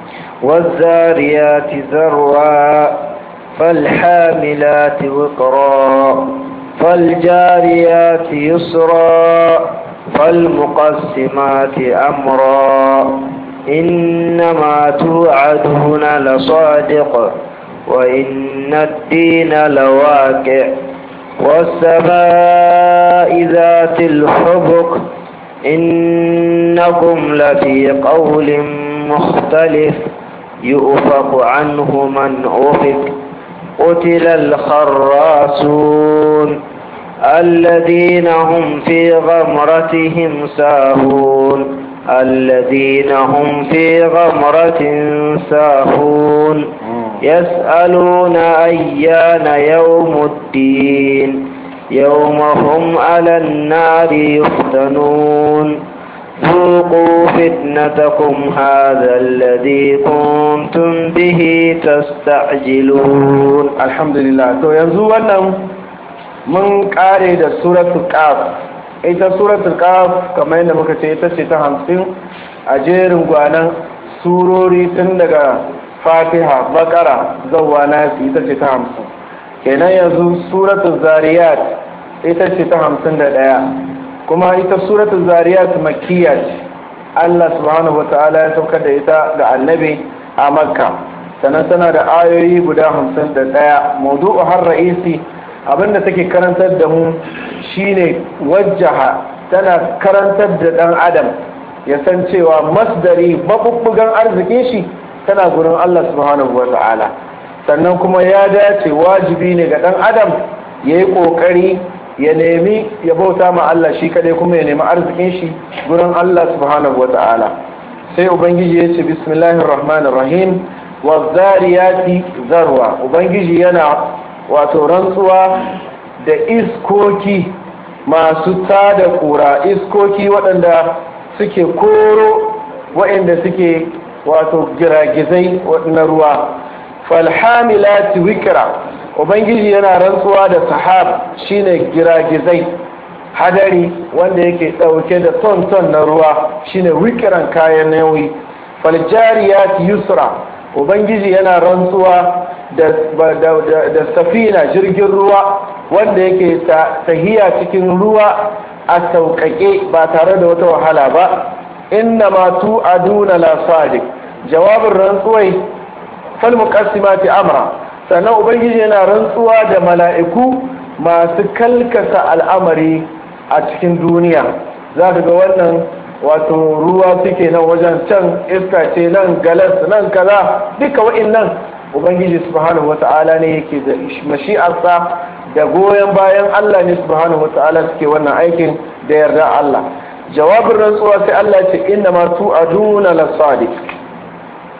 والذاريات ذروا فالحاملات وقرا فالجاريات يسرا فالمقسمات أمرا إنما توعدون لصادق وإن الدين لواقع والسماء ذات الحبك إنكم لفي قول مختلف يؤفق عنه من أفك قتل الخراسون الذين هم في غمرتهم ساهون الذين هم في غمرة ساهون يسألون أيان يوم الدين يوم هم على النار يفتنون ذوقوا فتنتكم هذا الذي كنتم به تستعجلون
الحمد لله to yanzu wannan mun kare da suratul qaf ita suratul qaf kamar yadda muka ce ita ce ta hamsin a jerin gwanan surori tun daga fatiha bakara zawwa nasi ita ce ta hamsin kenan yanzu suratul zariyat ita ce ta hamsin da ɗaya kuma ita suratul zariyat makkiya ce Allah subhanahu wata'ala ya saukar da ita ga annabi a makka sannan tana da ayoyi guda hamsin da ɗaya maudu'u har ra'isi abinda take karantar da mu shine wajjaha tana karantar da ɗan adam ya san cewa masdari mabubbugan arzikin shi tana gurin Allah subhanahu wata'ala sannan kuma ya dace wajibi ne ga ɗan adam ya yi ƙoƙari ya nemi ya bauta ma Allah shi kadai kuma ya nemi arzikin shi gurin Allah subhanahu wa ta'ala sai ubangiji ya ce bismillahir rahmanir rahim wa zariyati zarwa ubangiji yana wato rantsuwa da iskoki masu tada kura iskoki waɗanda suke koro waɗanda suke wato giragizai na ruwa falhamilati wikra ubangiji yana rantsuwa da sahab shine giragizai hadari wanda yake dauke da ton-ton na ruwa shine wikiran kayan nauyi faljariyat yusra ubangiji yana rantsuwa da, da, safina jirgin ruwa wanda yake tahiya cikin ruwa a sauƙaƙe ba tare da wata wahala ba inna ma tu aduna la sadiq jawabin rantsuwai falmuqassimati amra sannan ubangiji yana rantsuwa da mala'iku masu kalkasa al'amari a cikin duniya za ka ga wannan wato ruwa suke nan wajen can iska ce nan galas nan kaza duka wa'innan ubangiji subhanahu wata'ala ne yake da mashi'arsa da goyon bayan Allah ne subhanahu wata'ala suke wannan aikin da yarda Allah jawabin rantsuwa sai Allah ce inna ma tu'aduna lasadiq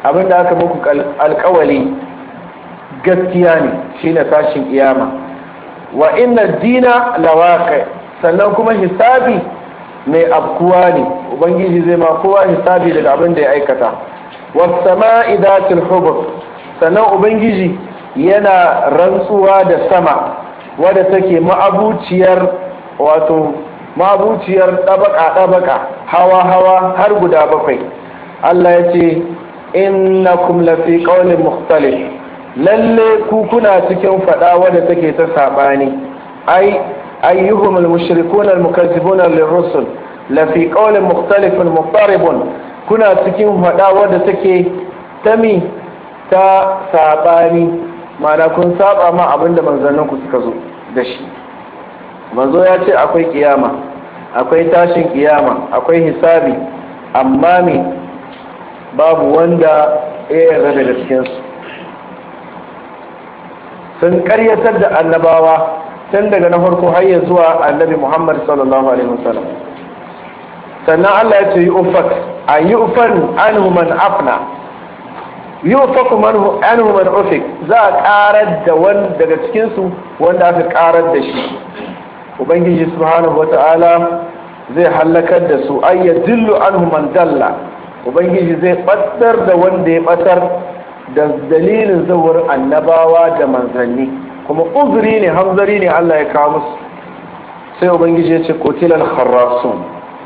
abinda aka muku alkawali gaskiya ne shine tashin kiyama wa inna dina lawaqi sannan kuma hisabi mai afkuwa ne ubangiji zai ma kowa hisabi daga abin da ya aikata was-sama'i dhatil hubub sannan ubangiji yana rantsuwa da sama wadda take ma'abuciyar wato ma'abuciyar ɗabaka-ɗabaka hawa-hawa har guda bakwai Allah ya ce innakum lafi qawlin mukhtalif lalle ku kuna cikin fada wadda take ta sabani ai ayyuhum almushrikuna almukazzibuna lirrusul lafi qawlin mukhtalifun muqtaribun kuna cikin fada wadda take tami ta sabani ma'ana kun saba ma abinda manzannin ku suka zo da shi manzo ya ce akwai kiyama akwai tashin kiyama akwai hisabi amma me babu wanda ya yarda daga cikinsu sun karyatar da annabawa tun daga na farko har ya zuwa annabi muhammad sallallahu alaihi wasallam sannan allah ya ce yi ufak a yi ufan anhu man afna yi ufaku anhu man ufik za a karar da wani daga cikinsu wanda aka karar da shi ubangiji subhanahu wata'ala zai hallakar da su ay yadillu anhu man dalla ubangiji zai batar da wanda ya batar da dalilin zawar annabawa da manzanni kuma uzuri ne hanzari ne Allah ya kawo musu sai ubangiji ya ce kotilal kharrasun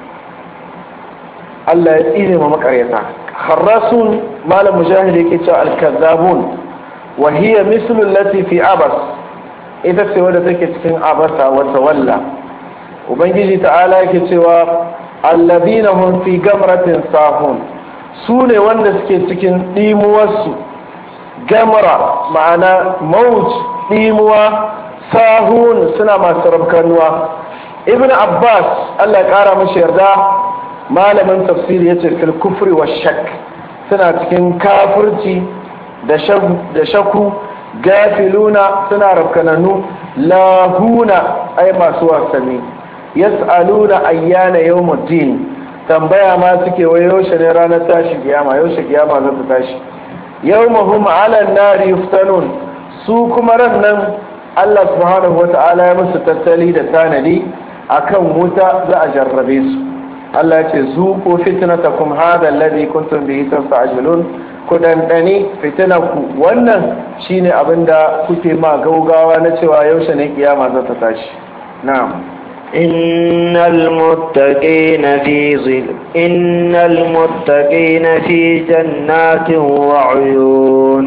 Allah ya tsine ma makaryata kharrasun malam mujahid yake cewa al-kazzabun wa hiya mislu allati fi abas ita ce wadda take cikin abasa wa tawalla ubangiji ta'ala yake cewa allazina hum fi gamratin sahun su ne wanda suke cikin ɗimuwarsu gamra ma'ana mauj ɗimuwa sahun suna masu rabkanuwa ibn abbas allah ƙara mashi yarda malamin tafsiri ya ce fil kufri wa shak suna cikin kafirci da shaku gafiluna suna rabkananu lahuna ai masu wasanni yas'aluna ayyana yawmuddin tambaya ma suke wai yaushe ne ranar tashi kiyama yaushe kiyama za ta tashi yawmahum 'ala an-nari yuftanun su kuma ran nan Allah subhanahu wata'ala ya musu tattali da tanadi akan wuta za a jarrabe su Allah ya ce zuqu fitnatakum hadha alladhi kuntum bihi tasta'jilun ku dandani fitinanku wannan shine abinda kuke ma gaugawa na cewa yaushe ne kiyama za ta tashi na'am
إن المتقين في ظل إن المتقين في جنات وعيون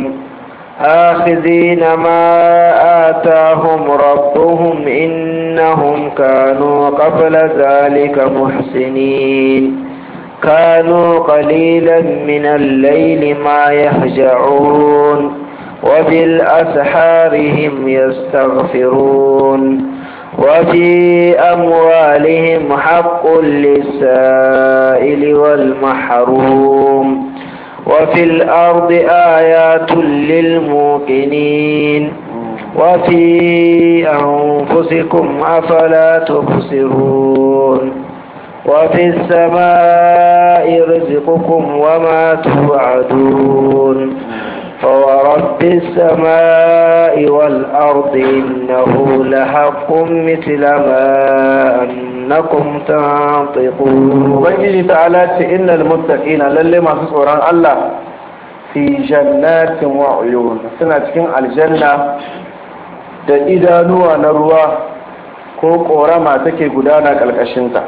آخذين ما آتاهم ربهم إنهم كانوا قبل ذلك محسنين كانوا قليلا من الليل ما يهجعون وبالأسحار هم يستغفرون وفي أموالهم حق للسائل والمحروم وفي الأرض آيات للموقنين وفي أنفسكم أفلا تبصرون وفي السماء رزقكم وما توعدون فورب السماء والأرض إنه لحق مثل ما أنكم تنطقون
ubangiji ta'ala ce innal muttaqina lalle masu tsoron Allah fi jannatin wa uyun suna cikin aljanna da idanuwa na ruwa ko korama take gudana kalkashin ta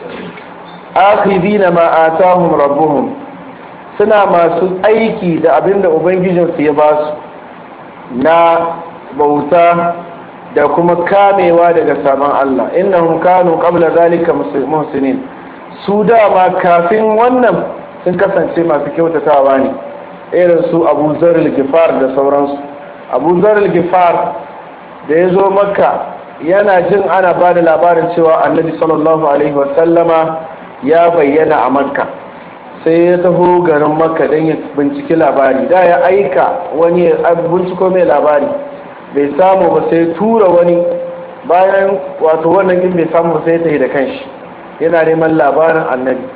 akhidina ma atahum rabbuhum suna masu aiki da abinda ubangijinsu ya ba su na bauta da kuma kamewa daga sabon Allah innahum kanu qabla zalika muhsinin su dama kafin wannan sun kasance masu kyautatawa ne irin su Abu Zarul Gifar da sauransu Abu Zarul Gifar da ya zo Makka yana jin ana ba da labarin cewa Annabi sallallahu alaihi wasallama ya bayyana a Makka sai ya taho garin Makka don ya binciki labari da ya aika wani ya binciko mai labari bai samu ba sai tura wani bayan wato wannan in bai samu ba sai ya tafi da kanshi yana neman labarin annabi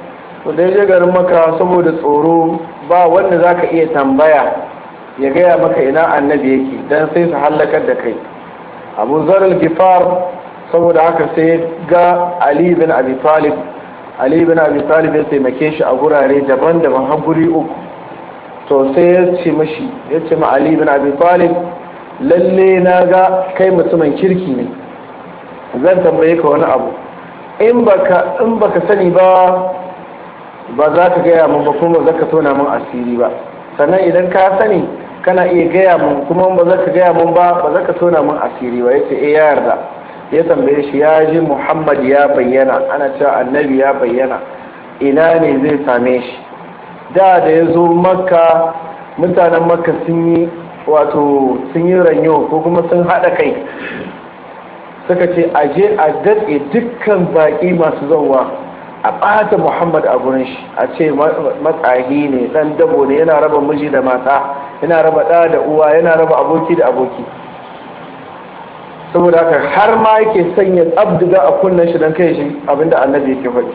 to da je garin maka saboda tsoro ba wanda za ka iya tambaya ya gaya maka ina annabi yake don sai su hallakar da kai abu zarar gifar saboda haka sai ga ali bin abi talib ali bin abi talib ya taimake shi a gurare daban-daban har guri uku to sai ya ce mashi ya ce ma ali bin abi talib lalle na ga kai mutumin kirki ne zan tambaye ka wani abu in baka in baka sani ba ba za ka gaya mun ba kuma ba za ka tona mun asiri ba sannan idan ka sani kana iya gaya mun kuma ba za ka gaya mun ba ba za ka tona mun asiri ba yace eh ya yarda ya tambaye shi ya ji muhammad ya bayyana ana cewa annabi ya bayyana ina ne zai same shi da da ya zo makka mutanen makka sun yi wato sun yi ranyo ko kuma sun haɗa kai suka ce aje a datse dukkan baƙi masu zauwa a ɓata muhammad a gurin shi a ce matsahi ne ɗan dabo ne yana raba miji da mata yana raba ɗa da uwa yana raba aboki da aboki saboda haka har ma yake sanya tsabdiga a kunnen shi don kai shi abinda annabi yake faɗi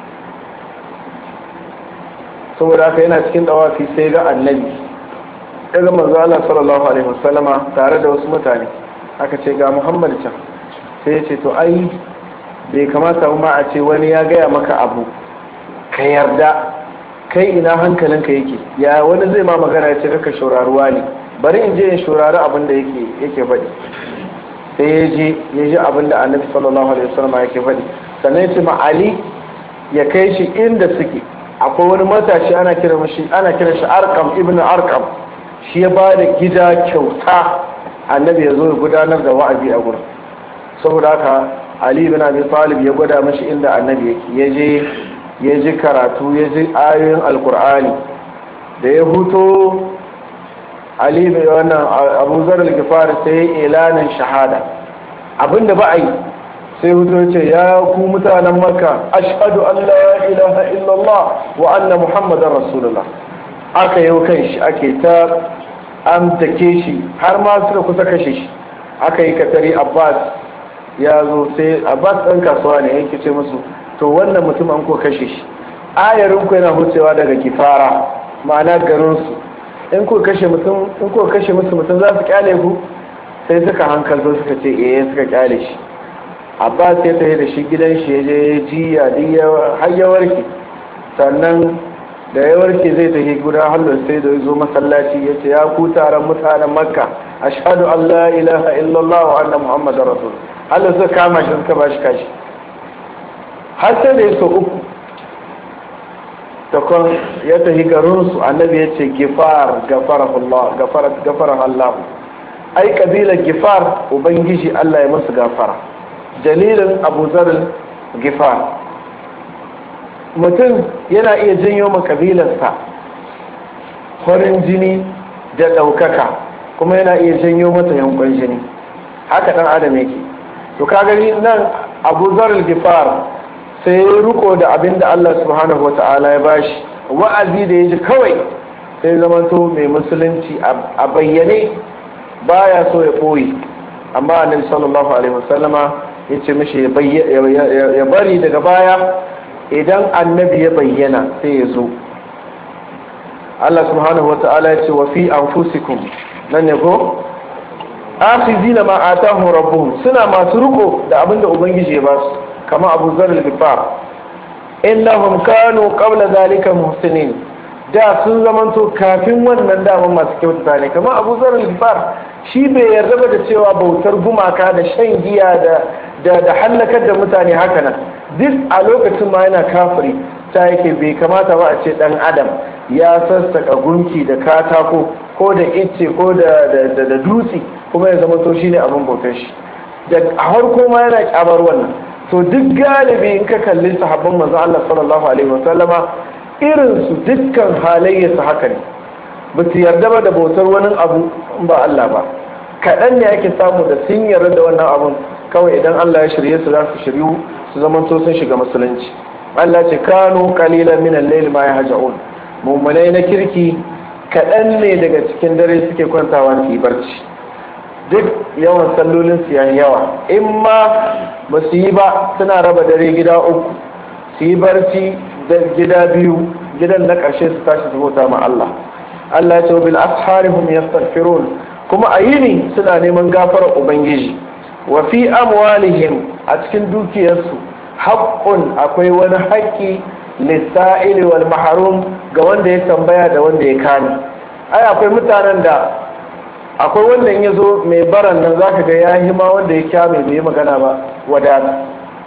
saboda haka yana cikin dawafi sai ga annabi daga manzo Allah sallallahu alaihi wasallama tare da wasu mutane aka ce ga Muhammad can sai ya ce to ai bai kamata ma a ce wani ya gaya maka abu ka yarda kai ina hankalinka yake ya wani zai ma magana ya ce kaka shauraruwa ne bari in je in shaurari abin da yake yake faɗi sai ya je ya ji abin da annabi sallallahu alaihi wasallam yake faɗi sannan ya ce ma ali ya kai shi inda suke akwai wani matashi ana kira mashi ana kira shi arkam ibn arkam shi ya ba da gida kyauta annabi ya zo ya gudanar da wa'azi a gurin saboda haka ali ibn abi talib ya gwada mashi inda annabi yake ya je ya ji karatu ya ji ayoyin alkur'ani da ya huto ali bai wannan abu zarar gifari sai ya ilanin shahada abinda ba a yi sai hutu ce ya ku mutanen makka ashhadu an la ilaha illallah wa anna muhammadan rasulullah aka yi kan shi ake ta amtake shi har ma suka kusa kashe shi aka yi katari abbas ya zo sai abbas ɗan kasuwa ne yake ce musu to wannan mutum an ko kashe shi ayarin ku yana hucewa daga kifara ma'ana garinsu in ku kashe mutum in ku kashe musu mutum za su kyale ku sai suka hankalto suka ce eh suka kyale shi abbas ya tafi da shi gidan shi ya je ya ji har ya warke sannan da ya warke zai tafi guda hallo sai da zo masallaci ya ce ya ku taron mutanen makka ashhadu an la ilaha illallah wa anna muhammadar rasul hallo suka kama shi suka ba shi kashi har sai da ya so uku takon ya tafi garinsu annabi ya ce gifar gafara Allah ai kabilar gifar ubangiji Allah ya masu gafara dalilin abu zarin gifar mutum yana iya janyo ma kabilarsa farin jini da ɗaukaka kuma yana iya janyo mata yankon jini haka ɗan adam yake to ka gani nan abu zarin gifar sai ya riko da abin da Allah subhanahu wata'ala ya bashi wa'azi da ya ji kawai sai zamanto mai musulunci a bayyane baya so ya ɓoye amma annabi sallallahu alaihi wasallama ya ce mishi ya bari daga baya idan annabi ya bayyana sai ya zo Allah subhanahu wata'ala ya ce wa fi anfusikum nan ne ko akhizina ma atahu rabbuhum suna masu riko da abin da ubangiji ya basu kama abu zarar gifar innahum kanu qabla zalika muhsinin da sun zamanto kafin wannan daman masu kyautata ne kama abu zarar gifar shi bai yarda ba da cewa bautar gumaka da shan giya da da da hallakar da mutane haka nan duk a lokacin ma yana kafiri ta yake bai kamata ba a ce dan adam ya sassaka gunki da katako ko da icce ko da da dutse kuma ya zama to shine abin bautar shi da a harko ma yana kyabar wannan to duk galibi in ka kalli sahabban manzo Allah sallallahu alaihi wasallama irin su dukkan halayya su haka ne ba su yarda ba da bautar wani abu ba Allah ba kaɗan ne ake samu da sun yarda da wannan abun kawai idan Allah ya shirye su za su shiryu su zaman to sun shiga musulunci Allah ce kanu qalilan min al-layl ma yahja'un mummunai na kirki kaɗan ne daga cikin dare suke kwantawa su yi barci duk yawan sallolin su yayi yawa in ma ba su yi ba suna raba dare gida uku su su yi barci da gida biyu gidan na ƙarshe su tashi su bauta ma Allah Allah ya ce bil asharihum yastaghfirun kuma a yini suna neman gafarar ubangiji wa fi amwalihim a cikin dukiyarsu haqqun akwai wani haƙƙi lissa'ili wal mahrum ga wanda ya tambaya da wanda ya kame ai akwai mutanen da akwai wanda in ya zo mai baran nan zaka ga ya yi ma wanda ya kyame bai yi magana ba wadata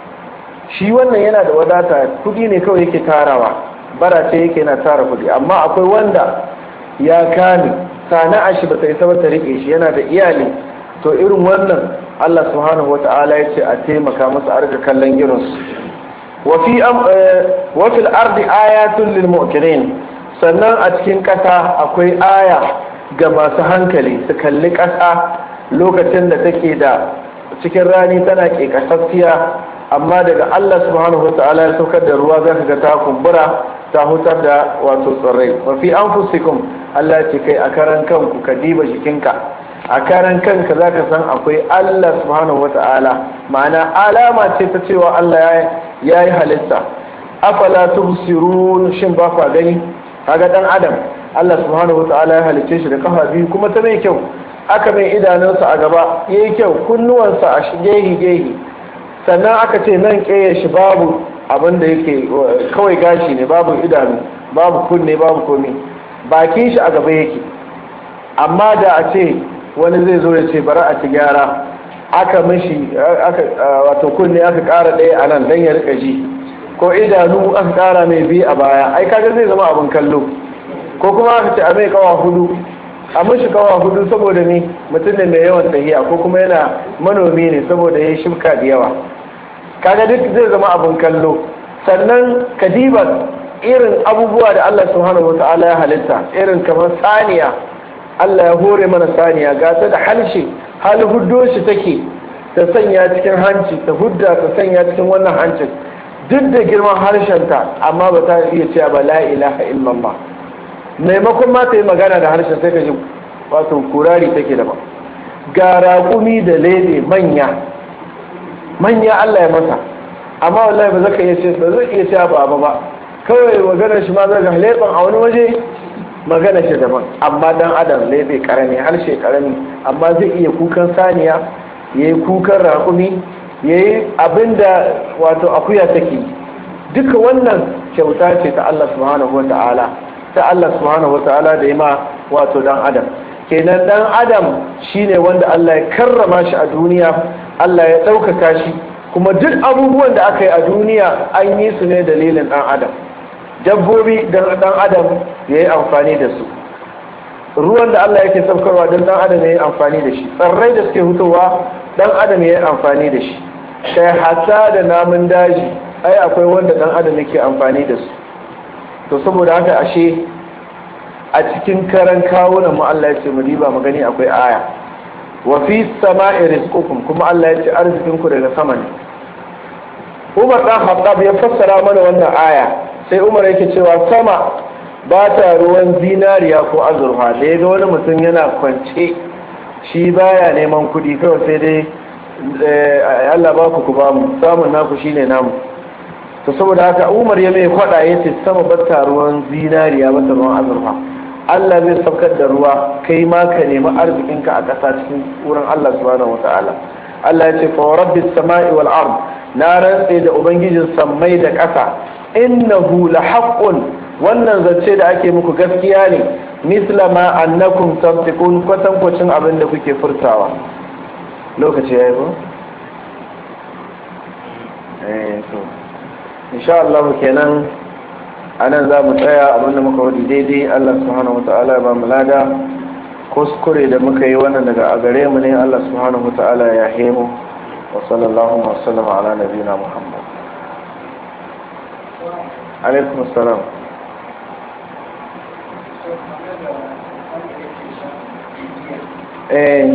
shi wannan yana da wadata kudi ne kawai yake tarawa bara ce yake na tara kudi amma akwai wanda ya kame sana'a shi bata isa ba ta rike shi yana da iyali to irin wannan Allah subhanahu wata'ala ya ce a taimaka masa a rika kallon irinsu wafi wafil ardi ayatun lil mu'minin sannan a cikin ƙasa akwai aya ga masu hankali su kalli ƙasa lokacin da take da cikin rani tana ƙeƙasasfiya amma daga Allah subhanahu wata'ala ya saukar da ruwa za ka ga ta kumbura ta hutar da wato tsirrai mafi an fusikun Allah ce kai a karan kanku ka diba jikinka a karan kanka za ka san akwai Allah subhanahu wata'ala ma'ana alama ce ta cewa Allah ya yi halitta afala tubsirun shin ba kwa gani kaga dan adam Allah subhanahu wata'ala ya halicce shi da kafa biyu kuma ta mai kyau aka mai idanunsa a gaba yayi kyau kunnuwansa a gehi gehi sannan aka ce nan ƙeya shi babu abin da yake kawai gashi ne babu idanu babu kunne babu komi bakin shi a gaba yake amma da a ce wani zai zo ya ce bari a ci gyara aka mishi wato kunne aka ƙara ɗaya a nan don ya rika ji ko idanu aka ƙara mai biyu a baya ai kaga zai zama abin kallo ko kuma aka ce a mai kawa hudu a mishi kawa hudu saboda ni mutum ne mai yawan tahiya ko kuma yana manomi ne saboda ya shimka da yawa kaga duk zai zama abin kallo sannan kadiba irin abubuwa da Allah subhanahu wata'ala ya halitta irin kamar saniya Allah ya hore mana saniya ga ta da halshe hal huddo shi take ta sanya cikin hanci ta hudda ta sanya cikin wannan hancin duk da girman harshenta amma ba ta iya cewa ba la ilaha illallah maimakon ma ta yi magana da harshen sai ka ji wato kurari take da ba ga raƙumi da lele manya manya Allah ya masa amma wallahi ba zaka iya ce ba zai iya cewa ba ba ba kawai maganar shi ma zai ga leban a wani waje magana shi daban amma dan adam lebe karami harshe karami amma zai iya kukan saniya yayi kukan raƙumi yayi abinda wato akuya take duka wannan kyauta ce ta Allah subhanahu wataala ta Allah subhanahu wataala da ma wato dan adam kenan dan adam shine wanda Allah ya karrama shi a duniya Allah ya ɗaukaka shi kuma duk abubuwan da aka yi a duniya an yi su ne dalilin dan adam dabbobi dan dan adam ya yi amfani da su ruwan da Allah yake saukarwa don dan adam ya yi amfani da shi tsarrai da suke hutowa dan adam ya yi amfani da shi kai hata da namun daji ai akwai wanda dan adam yake amfani da su to saboda haka ashe a cikin karan kawunan mu Allah ya ce mu diba mu gani akwai aya wa fi sama'i rizqukum kuma Allah ya ce arzikin ku daga sama ne Umar dan Khattab ya fassara mana wannan aya sai Umar yake cewa sama ba ta ruwan zinariya ko azurfa da ya ga wani mutum yana kwance shi baya neman kuɗi kawai sai dai Allah ba ku ku ba mu samun naku shine namu to saboda haka Umar ya mai kwada ya ce sama ba ta ruwan zinariya ba ta ruwan azurfa Allah zai saukar da ruwa kai ma ka nemi arzikinka a ƙasa cikin wurin Allah subhanahu wata'ala Allah ya ce fa rabbis samai wal ard na rantse da ubangijin sammai da ƙasa innahu la haqqun wannan zance da ake muku gaskiya ne misla ma annakum tantiqun kwatan kwacin abin da kuke furtawa lokaci yayi ko eh to insha Allah kenan anan za mu tsaya abinda muka wadi daidai Allah subhanahu wata'ala ya ba mu lada kuskure da muka yi wannan daga a gare mu ne Allah subhanahu wata'ala ya hemu wa sallallahu wa sallama ala nabiyina Muhammad alaikum assalam eh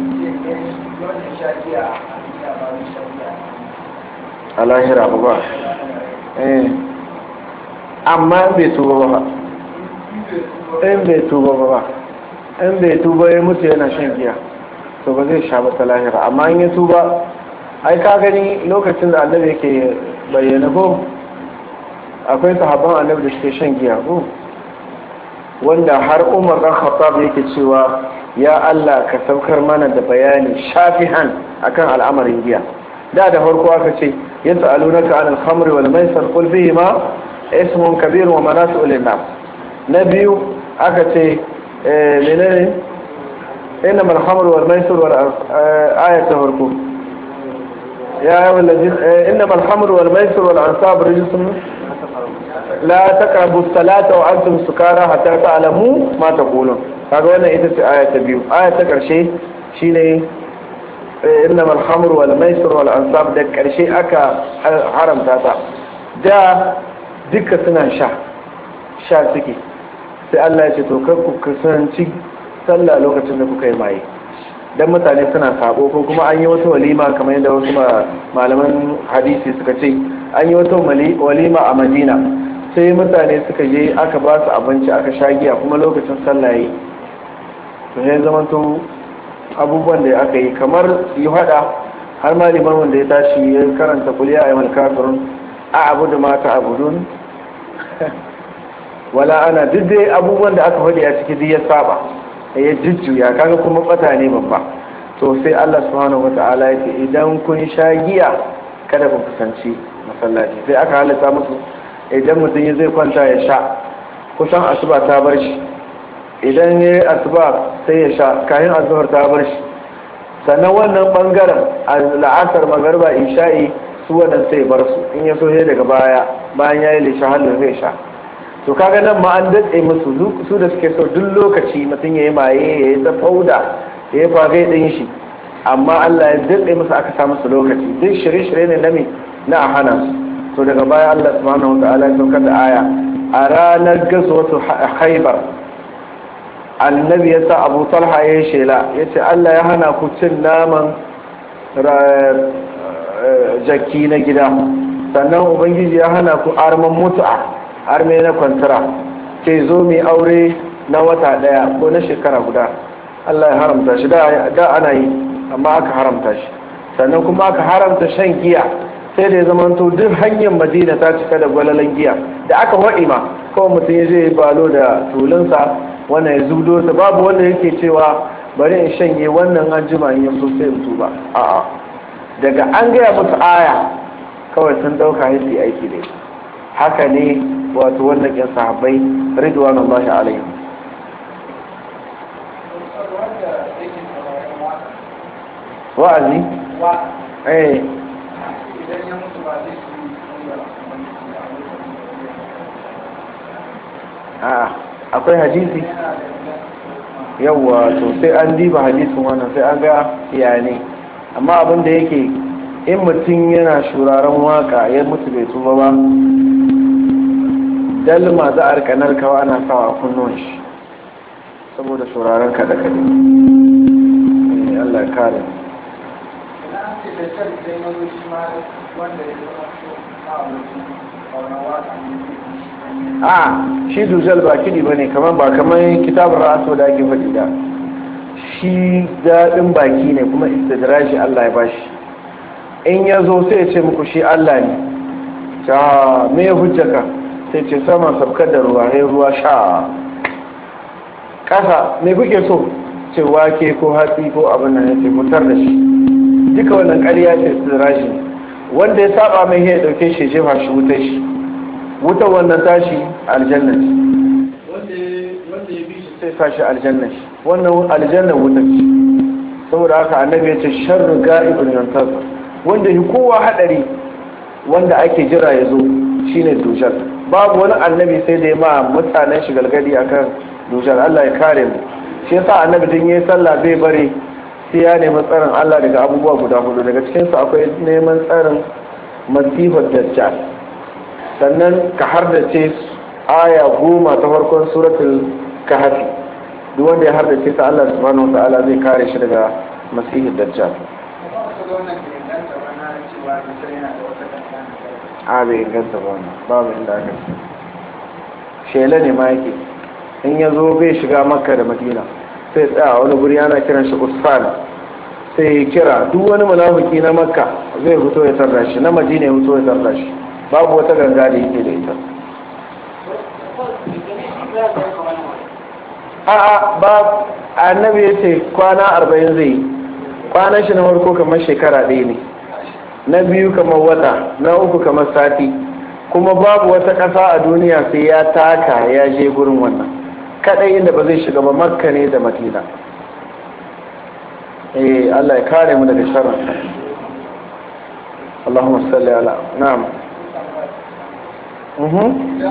a lahira ba eh amma bai tuba ba in bai tuba ba in bai tuba ya mutu yana shan giya to ba zai sha ba ta lahira amma in ya tuba ai ka gani lokacin da annabi yake bayyana ko akwai sahabban annabi da suke shan giya ko wanda har umar dan khattab yake cewa ya Allah ka saukar mana da bayani shafihan akan al'amarin giya da da farko aka ce yas'alunaka anil khamri wal maisir qul bihima ismun kabir wa manafi'u lin-nas na biyu aka ce menene innamal khamru wal maisir wal ayat ta farko ya ayyuhal ladina innamal khamru wal maisir wal ansab rijsun la taqrabu as-salata wa antum sukara hatta ta'lamu ma taqulun kaga wannan ita ce aya ta biyu aya ta karshe shine innamal khamru wal maisir wal ansab da karshe aka haramta ta da duka suna sha sha suke sai Allah ya ce to kar ku kusanci sallah lokacin da kuka yi maye dan mutane suna sabo ko kuma an yi wata walima kamar yadda wasu malaman hadisi suka ce an yi wata walima a Madina sai mutane suka je aka ba su abinci aka sha giya kuma lokacin sallah yi to sai zamanto abubuwan da aka yi kamar yi hada har ma liman wanda ya tashi ya karanta kuliya a yamal kafirun a abu da mata abudun wala ana duk dai abubuwan da aka faɗi a ciki duk ya saba ya jujjuya kaga kuma bata ne babba to sai Allah subhanahu wata'ala ya ce idan kun sha giya kada ku kusanci masallaci sai aka halatta musu idan mutum ya zai kwanta ya sha kusan asuba ta bar shi idan ya yi asuba sai ya sha kayan azuhar ta bar shi sannan wannan bangaren la'asar magarba isha'i su wannan sai bar su in ya so daga baya bayan ya yi lisha halin zai sha to kaga nan ma an datse musu su da suke so duk lokaci mutum ya yi maye ya yi fauda ya yi fagai ɗin shi amma Allah ya datse musu aka sa musu lokaci duk shirye-shirye ne na me na a hana su to daga baya Allah subhanahu wa ta'ala ya saukar da aya a ranar gazwatu haibar annabi ya sa abu talha ya yi shela ya ce Allah ya hana ku cin naman jaki na gida sannan ubangiji ya hana ku arman mutu'a arme na kwantara ke zo mai aure na wata daya ko na shekara guda Allah ya haramta shi da ana yi amma aka haramta shi sannan kuma aka haramta shan giya sai da ya zamanto duk hanyar madina ta cika da gwalalan giya da aka waɗi ma kawai mutum ya zai balo da tulunsa wannan ya zudo ta babu wanda yake cewa bari in shanye wannan an jima in yanzu sai in tuba a'a daga an gaya musu aya kawai sun dauka yin aiki da haka ne wato wannan yan sahabbai ridwanullahi alaihim wa'azi eh a'a akwai hadisi yawwa to sai an diba hadisin wannan sai an ga ya ne amma abin da yake in mutum yana shuraren waka ya mutu bai tuba ba dalma za a rika narkawa ana sawa a kunnuwan shi saboda shuraren kada kada Allah kare a shi dujal ba kidi ba ne kamar ba kamar kitabar raso da ake faɗi da shi daɗin baki ne kuma istidraji Allah ya bashi in ya zo sai ya ce muku shi Allah ne ta me ya hujjaka sai ce sama sabkar da ruwa ya ruwa sha ƙasa me kuke so ce wake ko hatsi ko abin nan ya ce mutar da shi duka wannan ƙarya ce istidraji wanda ya saba mai ya ɗauke shi jefa shi wutar shi wutar wannan tashi aljanna ce wanda ya bi shi sai tashi aljanna shi wannan aljanna wutar ce saboda haka annabi ya ce sharru ga'ibun yantasa wanda yi kowa hadari wanda ake jira ya zo shine dujal babu wani annabi sai da ya ma mutanen shi galgadi akan dujal Allah ya kare mu shi yasa annabi din yayi sallah zai bare sai ya nemi tsarin Allah daga abubuwa guda hudu daga cikin su akwai neman tsarin masifar dajjal sannan ka hardace aya goma ta farkon suratul kahfi duk wanda ya hardace ta Allah subhanahu wataala zai kare shi daga masihid dajjal a bai inganta ba wannan babu inda aka ce shela ne ma yake in ya zo bai shiga makka da madina sai tsaya wani guri ana kiran shi usfan sai ya kira duk wani munafiki na makka zai fito ya tarra shi na madina ya fito ya tarra shi babu wata ganga da yake da ita a'a ba annabi ya ce kwana arba'in zai yi kwanan shi na farko kamar shekara ɗaya ne na biyu kamar wata na uku kamar sati kuma babu wata ƙasa a duniya sai ya taka ya je gurin wannan kaɗai inda ba zai shiga ba makka ne da madina eh Allah ya kare mu daga sharrin Allahumma salli ala na'am mhm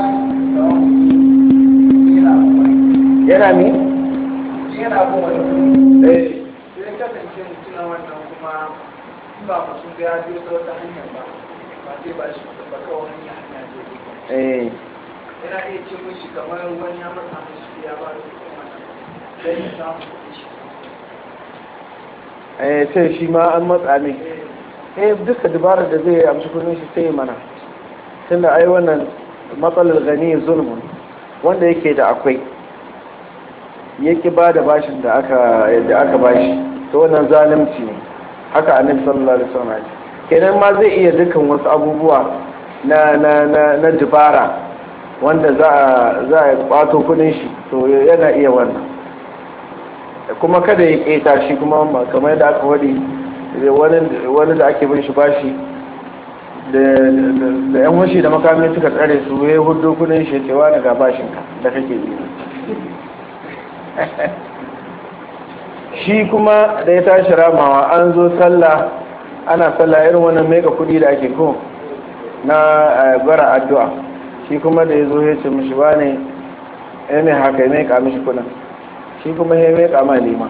yana mi
yana abin wani
eh
sai kasance mutum wannan kuma ba mutum ga ya biyo ta wata hanyar ba ba sai ba shi ba kawai hanya hanya ce
eh
yana iya ce mishi kamar wani ya masa mishi ya ba da kuɗin wannan dan ya samu kuɗin shi
eh sai shi ma an matsa ne eh duka dabarar da zai amshi kudin shi sai ya mana tunda ai wannan matsalar gani zulmun wanda yake da akwai yake ba da bashin da aka da aka bashi to wannan zalunci ne haka annabi sallallahu alaihi wasallam ya ce kenan ma zai iya dukan wasu abubuwa na na na na dubara wanda za a za a kwato kudin shi to yana iya wannan kuma kada ya keta shi kuma ba kamar yadda aka wadi wani da ake bin shi bashi da yan washi da makamai suka tsare su ya hudu kudin shi cewa daga bashinka da kake yi shi kuma da ya tashi ramawa an zo sallah ana sallah irin wannan mega kudi da ake ko na bara addu'a shi kuma da ya zo ya ce mishi ba ne ya mai haka ya mai kamishi kudin shi kuma ya mai kama lima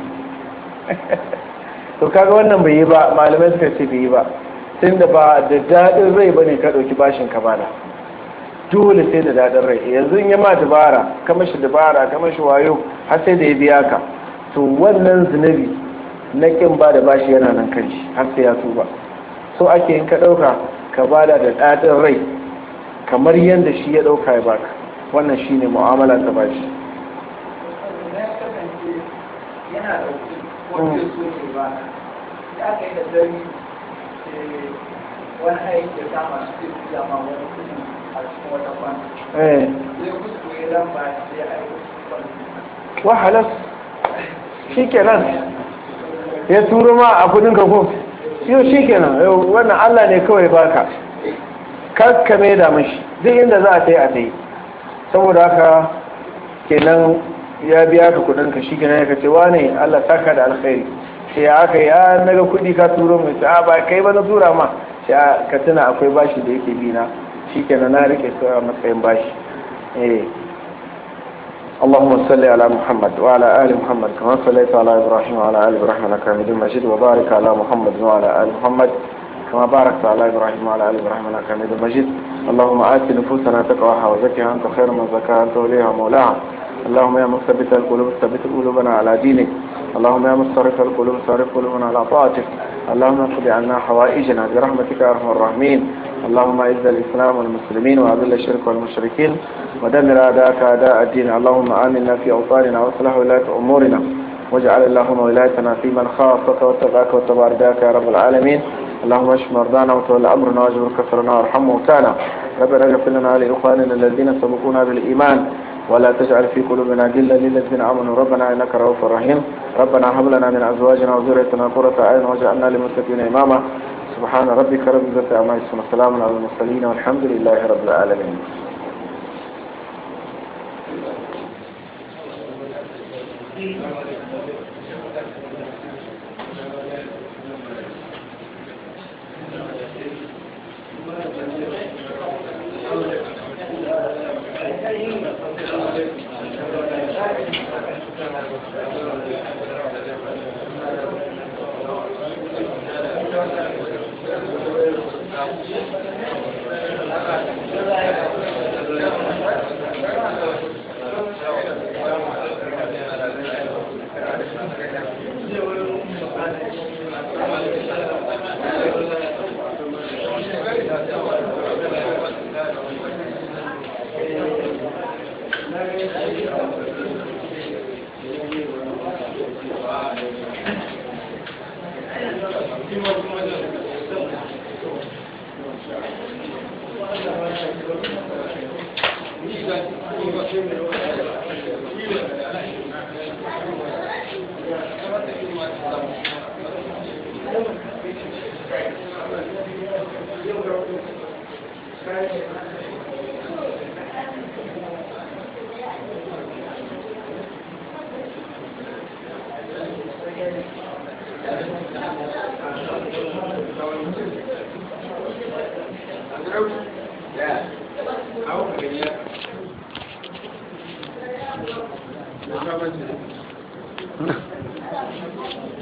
to kaga wannan bai yi ba malamai suka ce bai yi ba tun da ba da daɗin rai ba ne ka ɗauki bashin ka bada dole sai da daɗin rai yanzu in ya ma dabara kama shi dabara kama shi wayo har sai da ya biya ka to wannan zunubi na kin ba da bashi yana nan kan shi har sai ya tuba so ake in ka ɗauka ka bada da daɗin rai kamar yadda shi ya ɗauka ya baka wannan shine mu'amala ta bashi
yana da kuɗi wanda so ne ba da aka yi da dare wani aiki da kama su zai biya ma wani kuɗi a cikin wata kwana
eh
zai kuskure lamba sai ya aiko su kwana
wa halas shikenan ya turo ma a kudin ka ko yau shikenan yau wannan Allah ne kawai baka kakka mai da mashi duk inda za a ta yi a ta yi saboda haka kenan ya biya ka kudin ka shi kenan ya kace wane Allah saka da alkhairi sai ya aka ya naga kudi ka turo mai sai a ba kai ba na tura ma sai a ka tuna akwai bashi da yake bi na shi kenan na rike su a matsayin bashi eh اللهم صل على محمد وعلى آل محمد كما صليت على إبراهيم وعلى آل إبراهيم إنك حميد مجيد وبارك على محمد وعلى آل محمد كما باركت على إبراهيم وعلى آل إبراهيم إنك حميد مجيد اللهم آت نفوسنا تقواها وزكها أنت خير من زكاها أنت وليها ومولاها اللهم يا مثبت القلوب ثبت قلوبنا على دينك اللهم يا مصرف القلوب صرف قلوبنا على طاعتك اللهم اقض عنا حوائجنا برحمتك يا ارحم الراحمين اللهم اعز الاسلام والمسلمين واذل الشرك والمشركين ودمر اعداءك اعداء الدين اللهم امنا في اوطاننا واصلح ولاة امورنا واجعل اللهم ولايتنا في من خافك واتقاك واتبع رداك يا رب العالمين اللهم اشف مرضانا وتولى امرنا واجبر كفرنا وارحم موتانا ربنا اغفر لنا ولاخواننا الذين سبقونا بالايمان ولا تجعل في قلوبنا غلا للذين امنوا ربنا انك رؤوف رحيم ربنا هب لنا من ازواجنا وذريتنا قرة اعين واجعلنا للمتقين اماما سبحان ربك رب العزة عما يصفون وسلام على المرسلين والحمد لله رب العالمين
Yeah.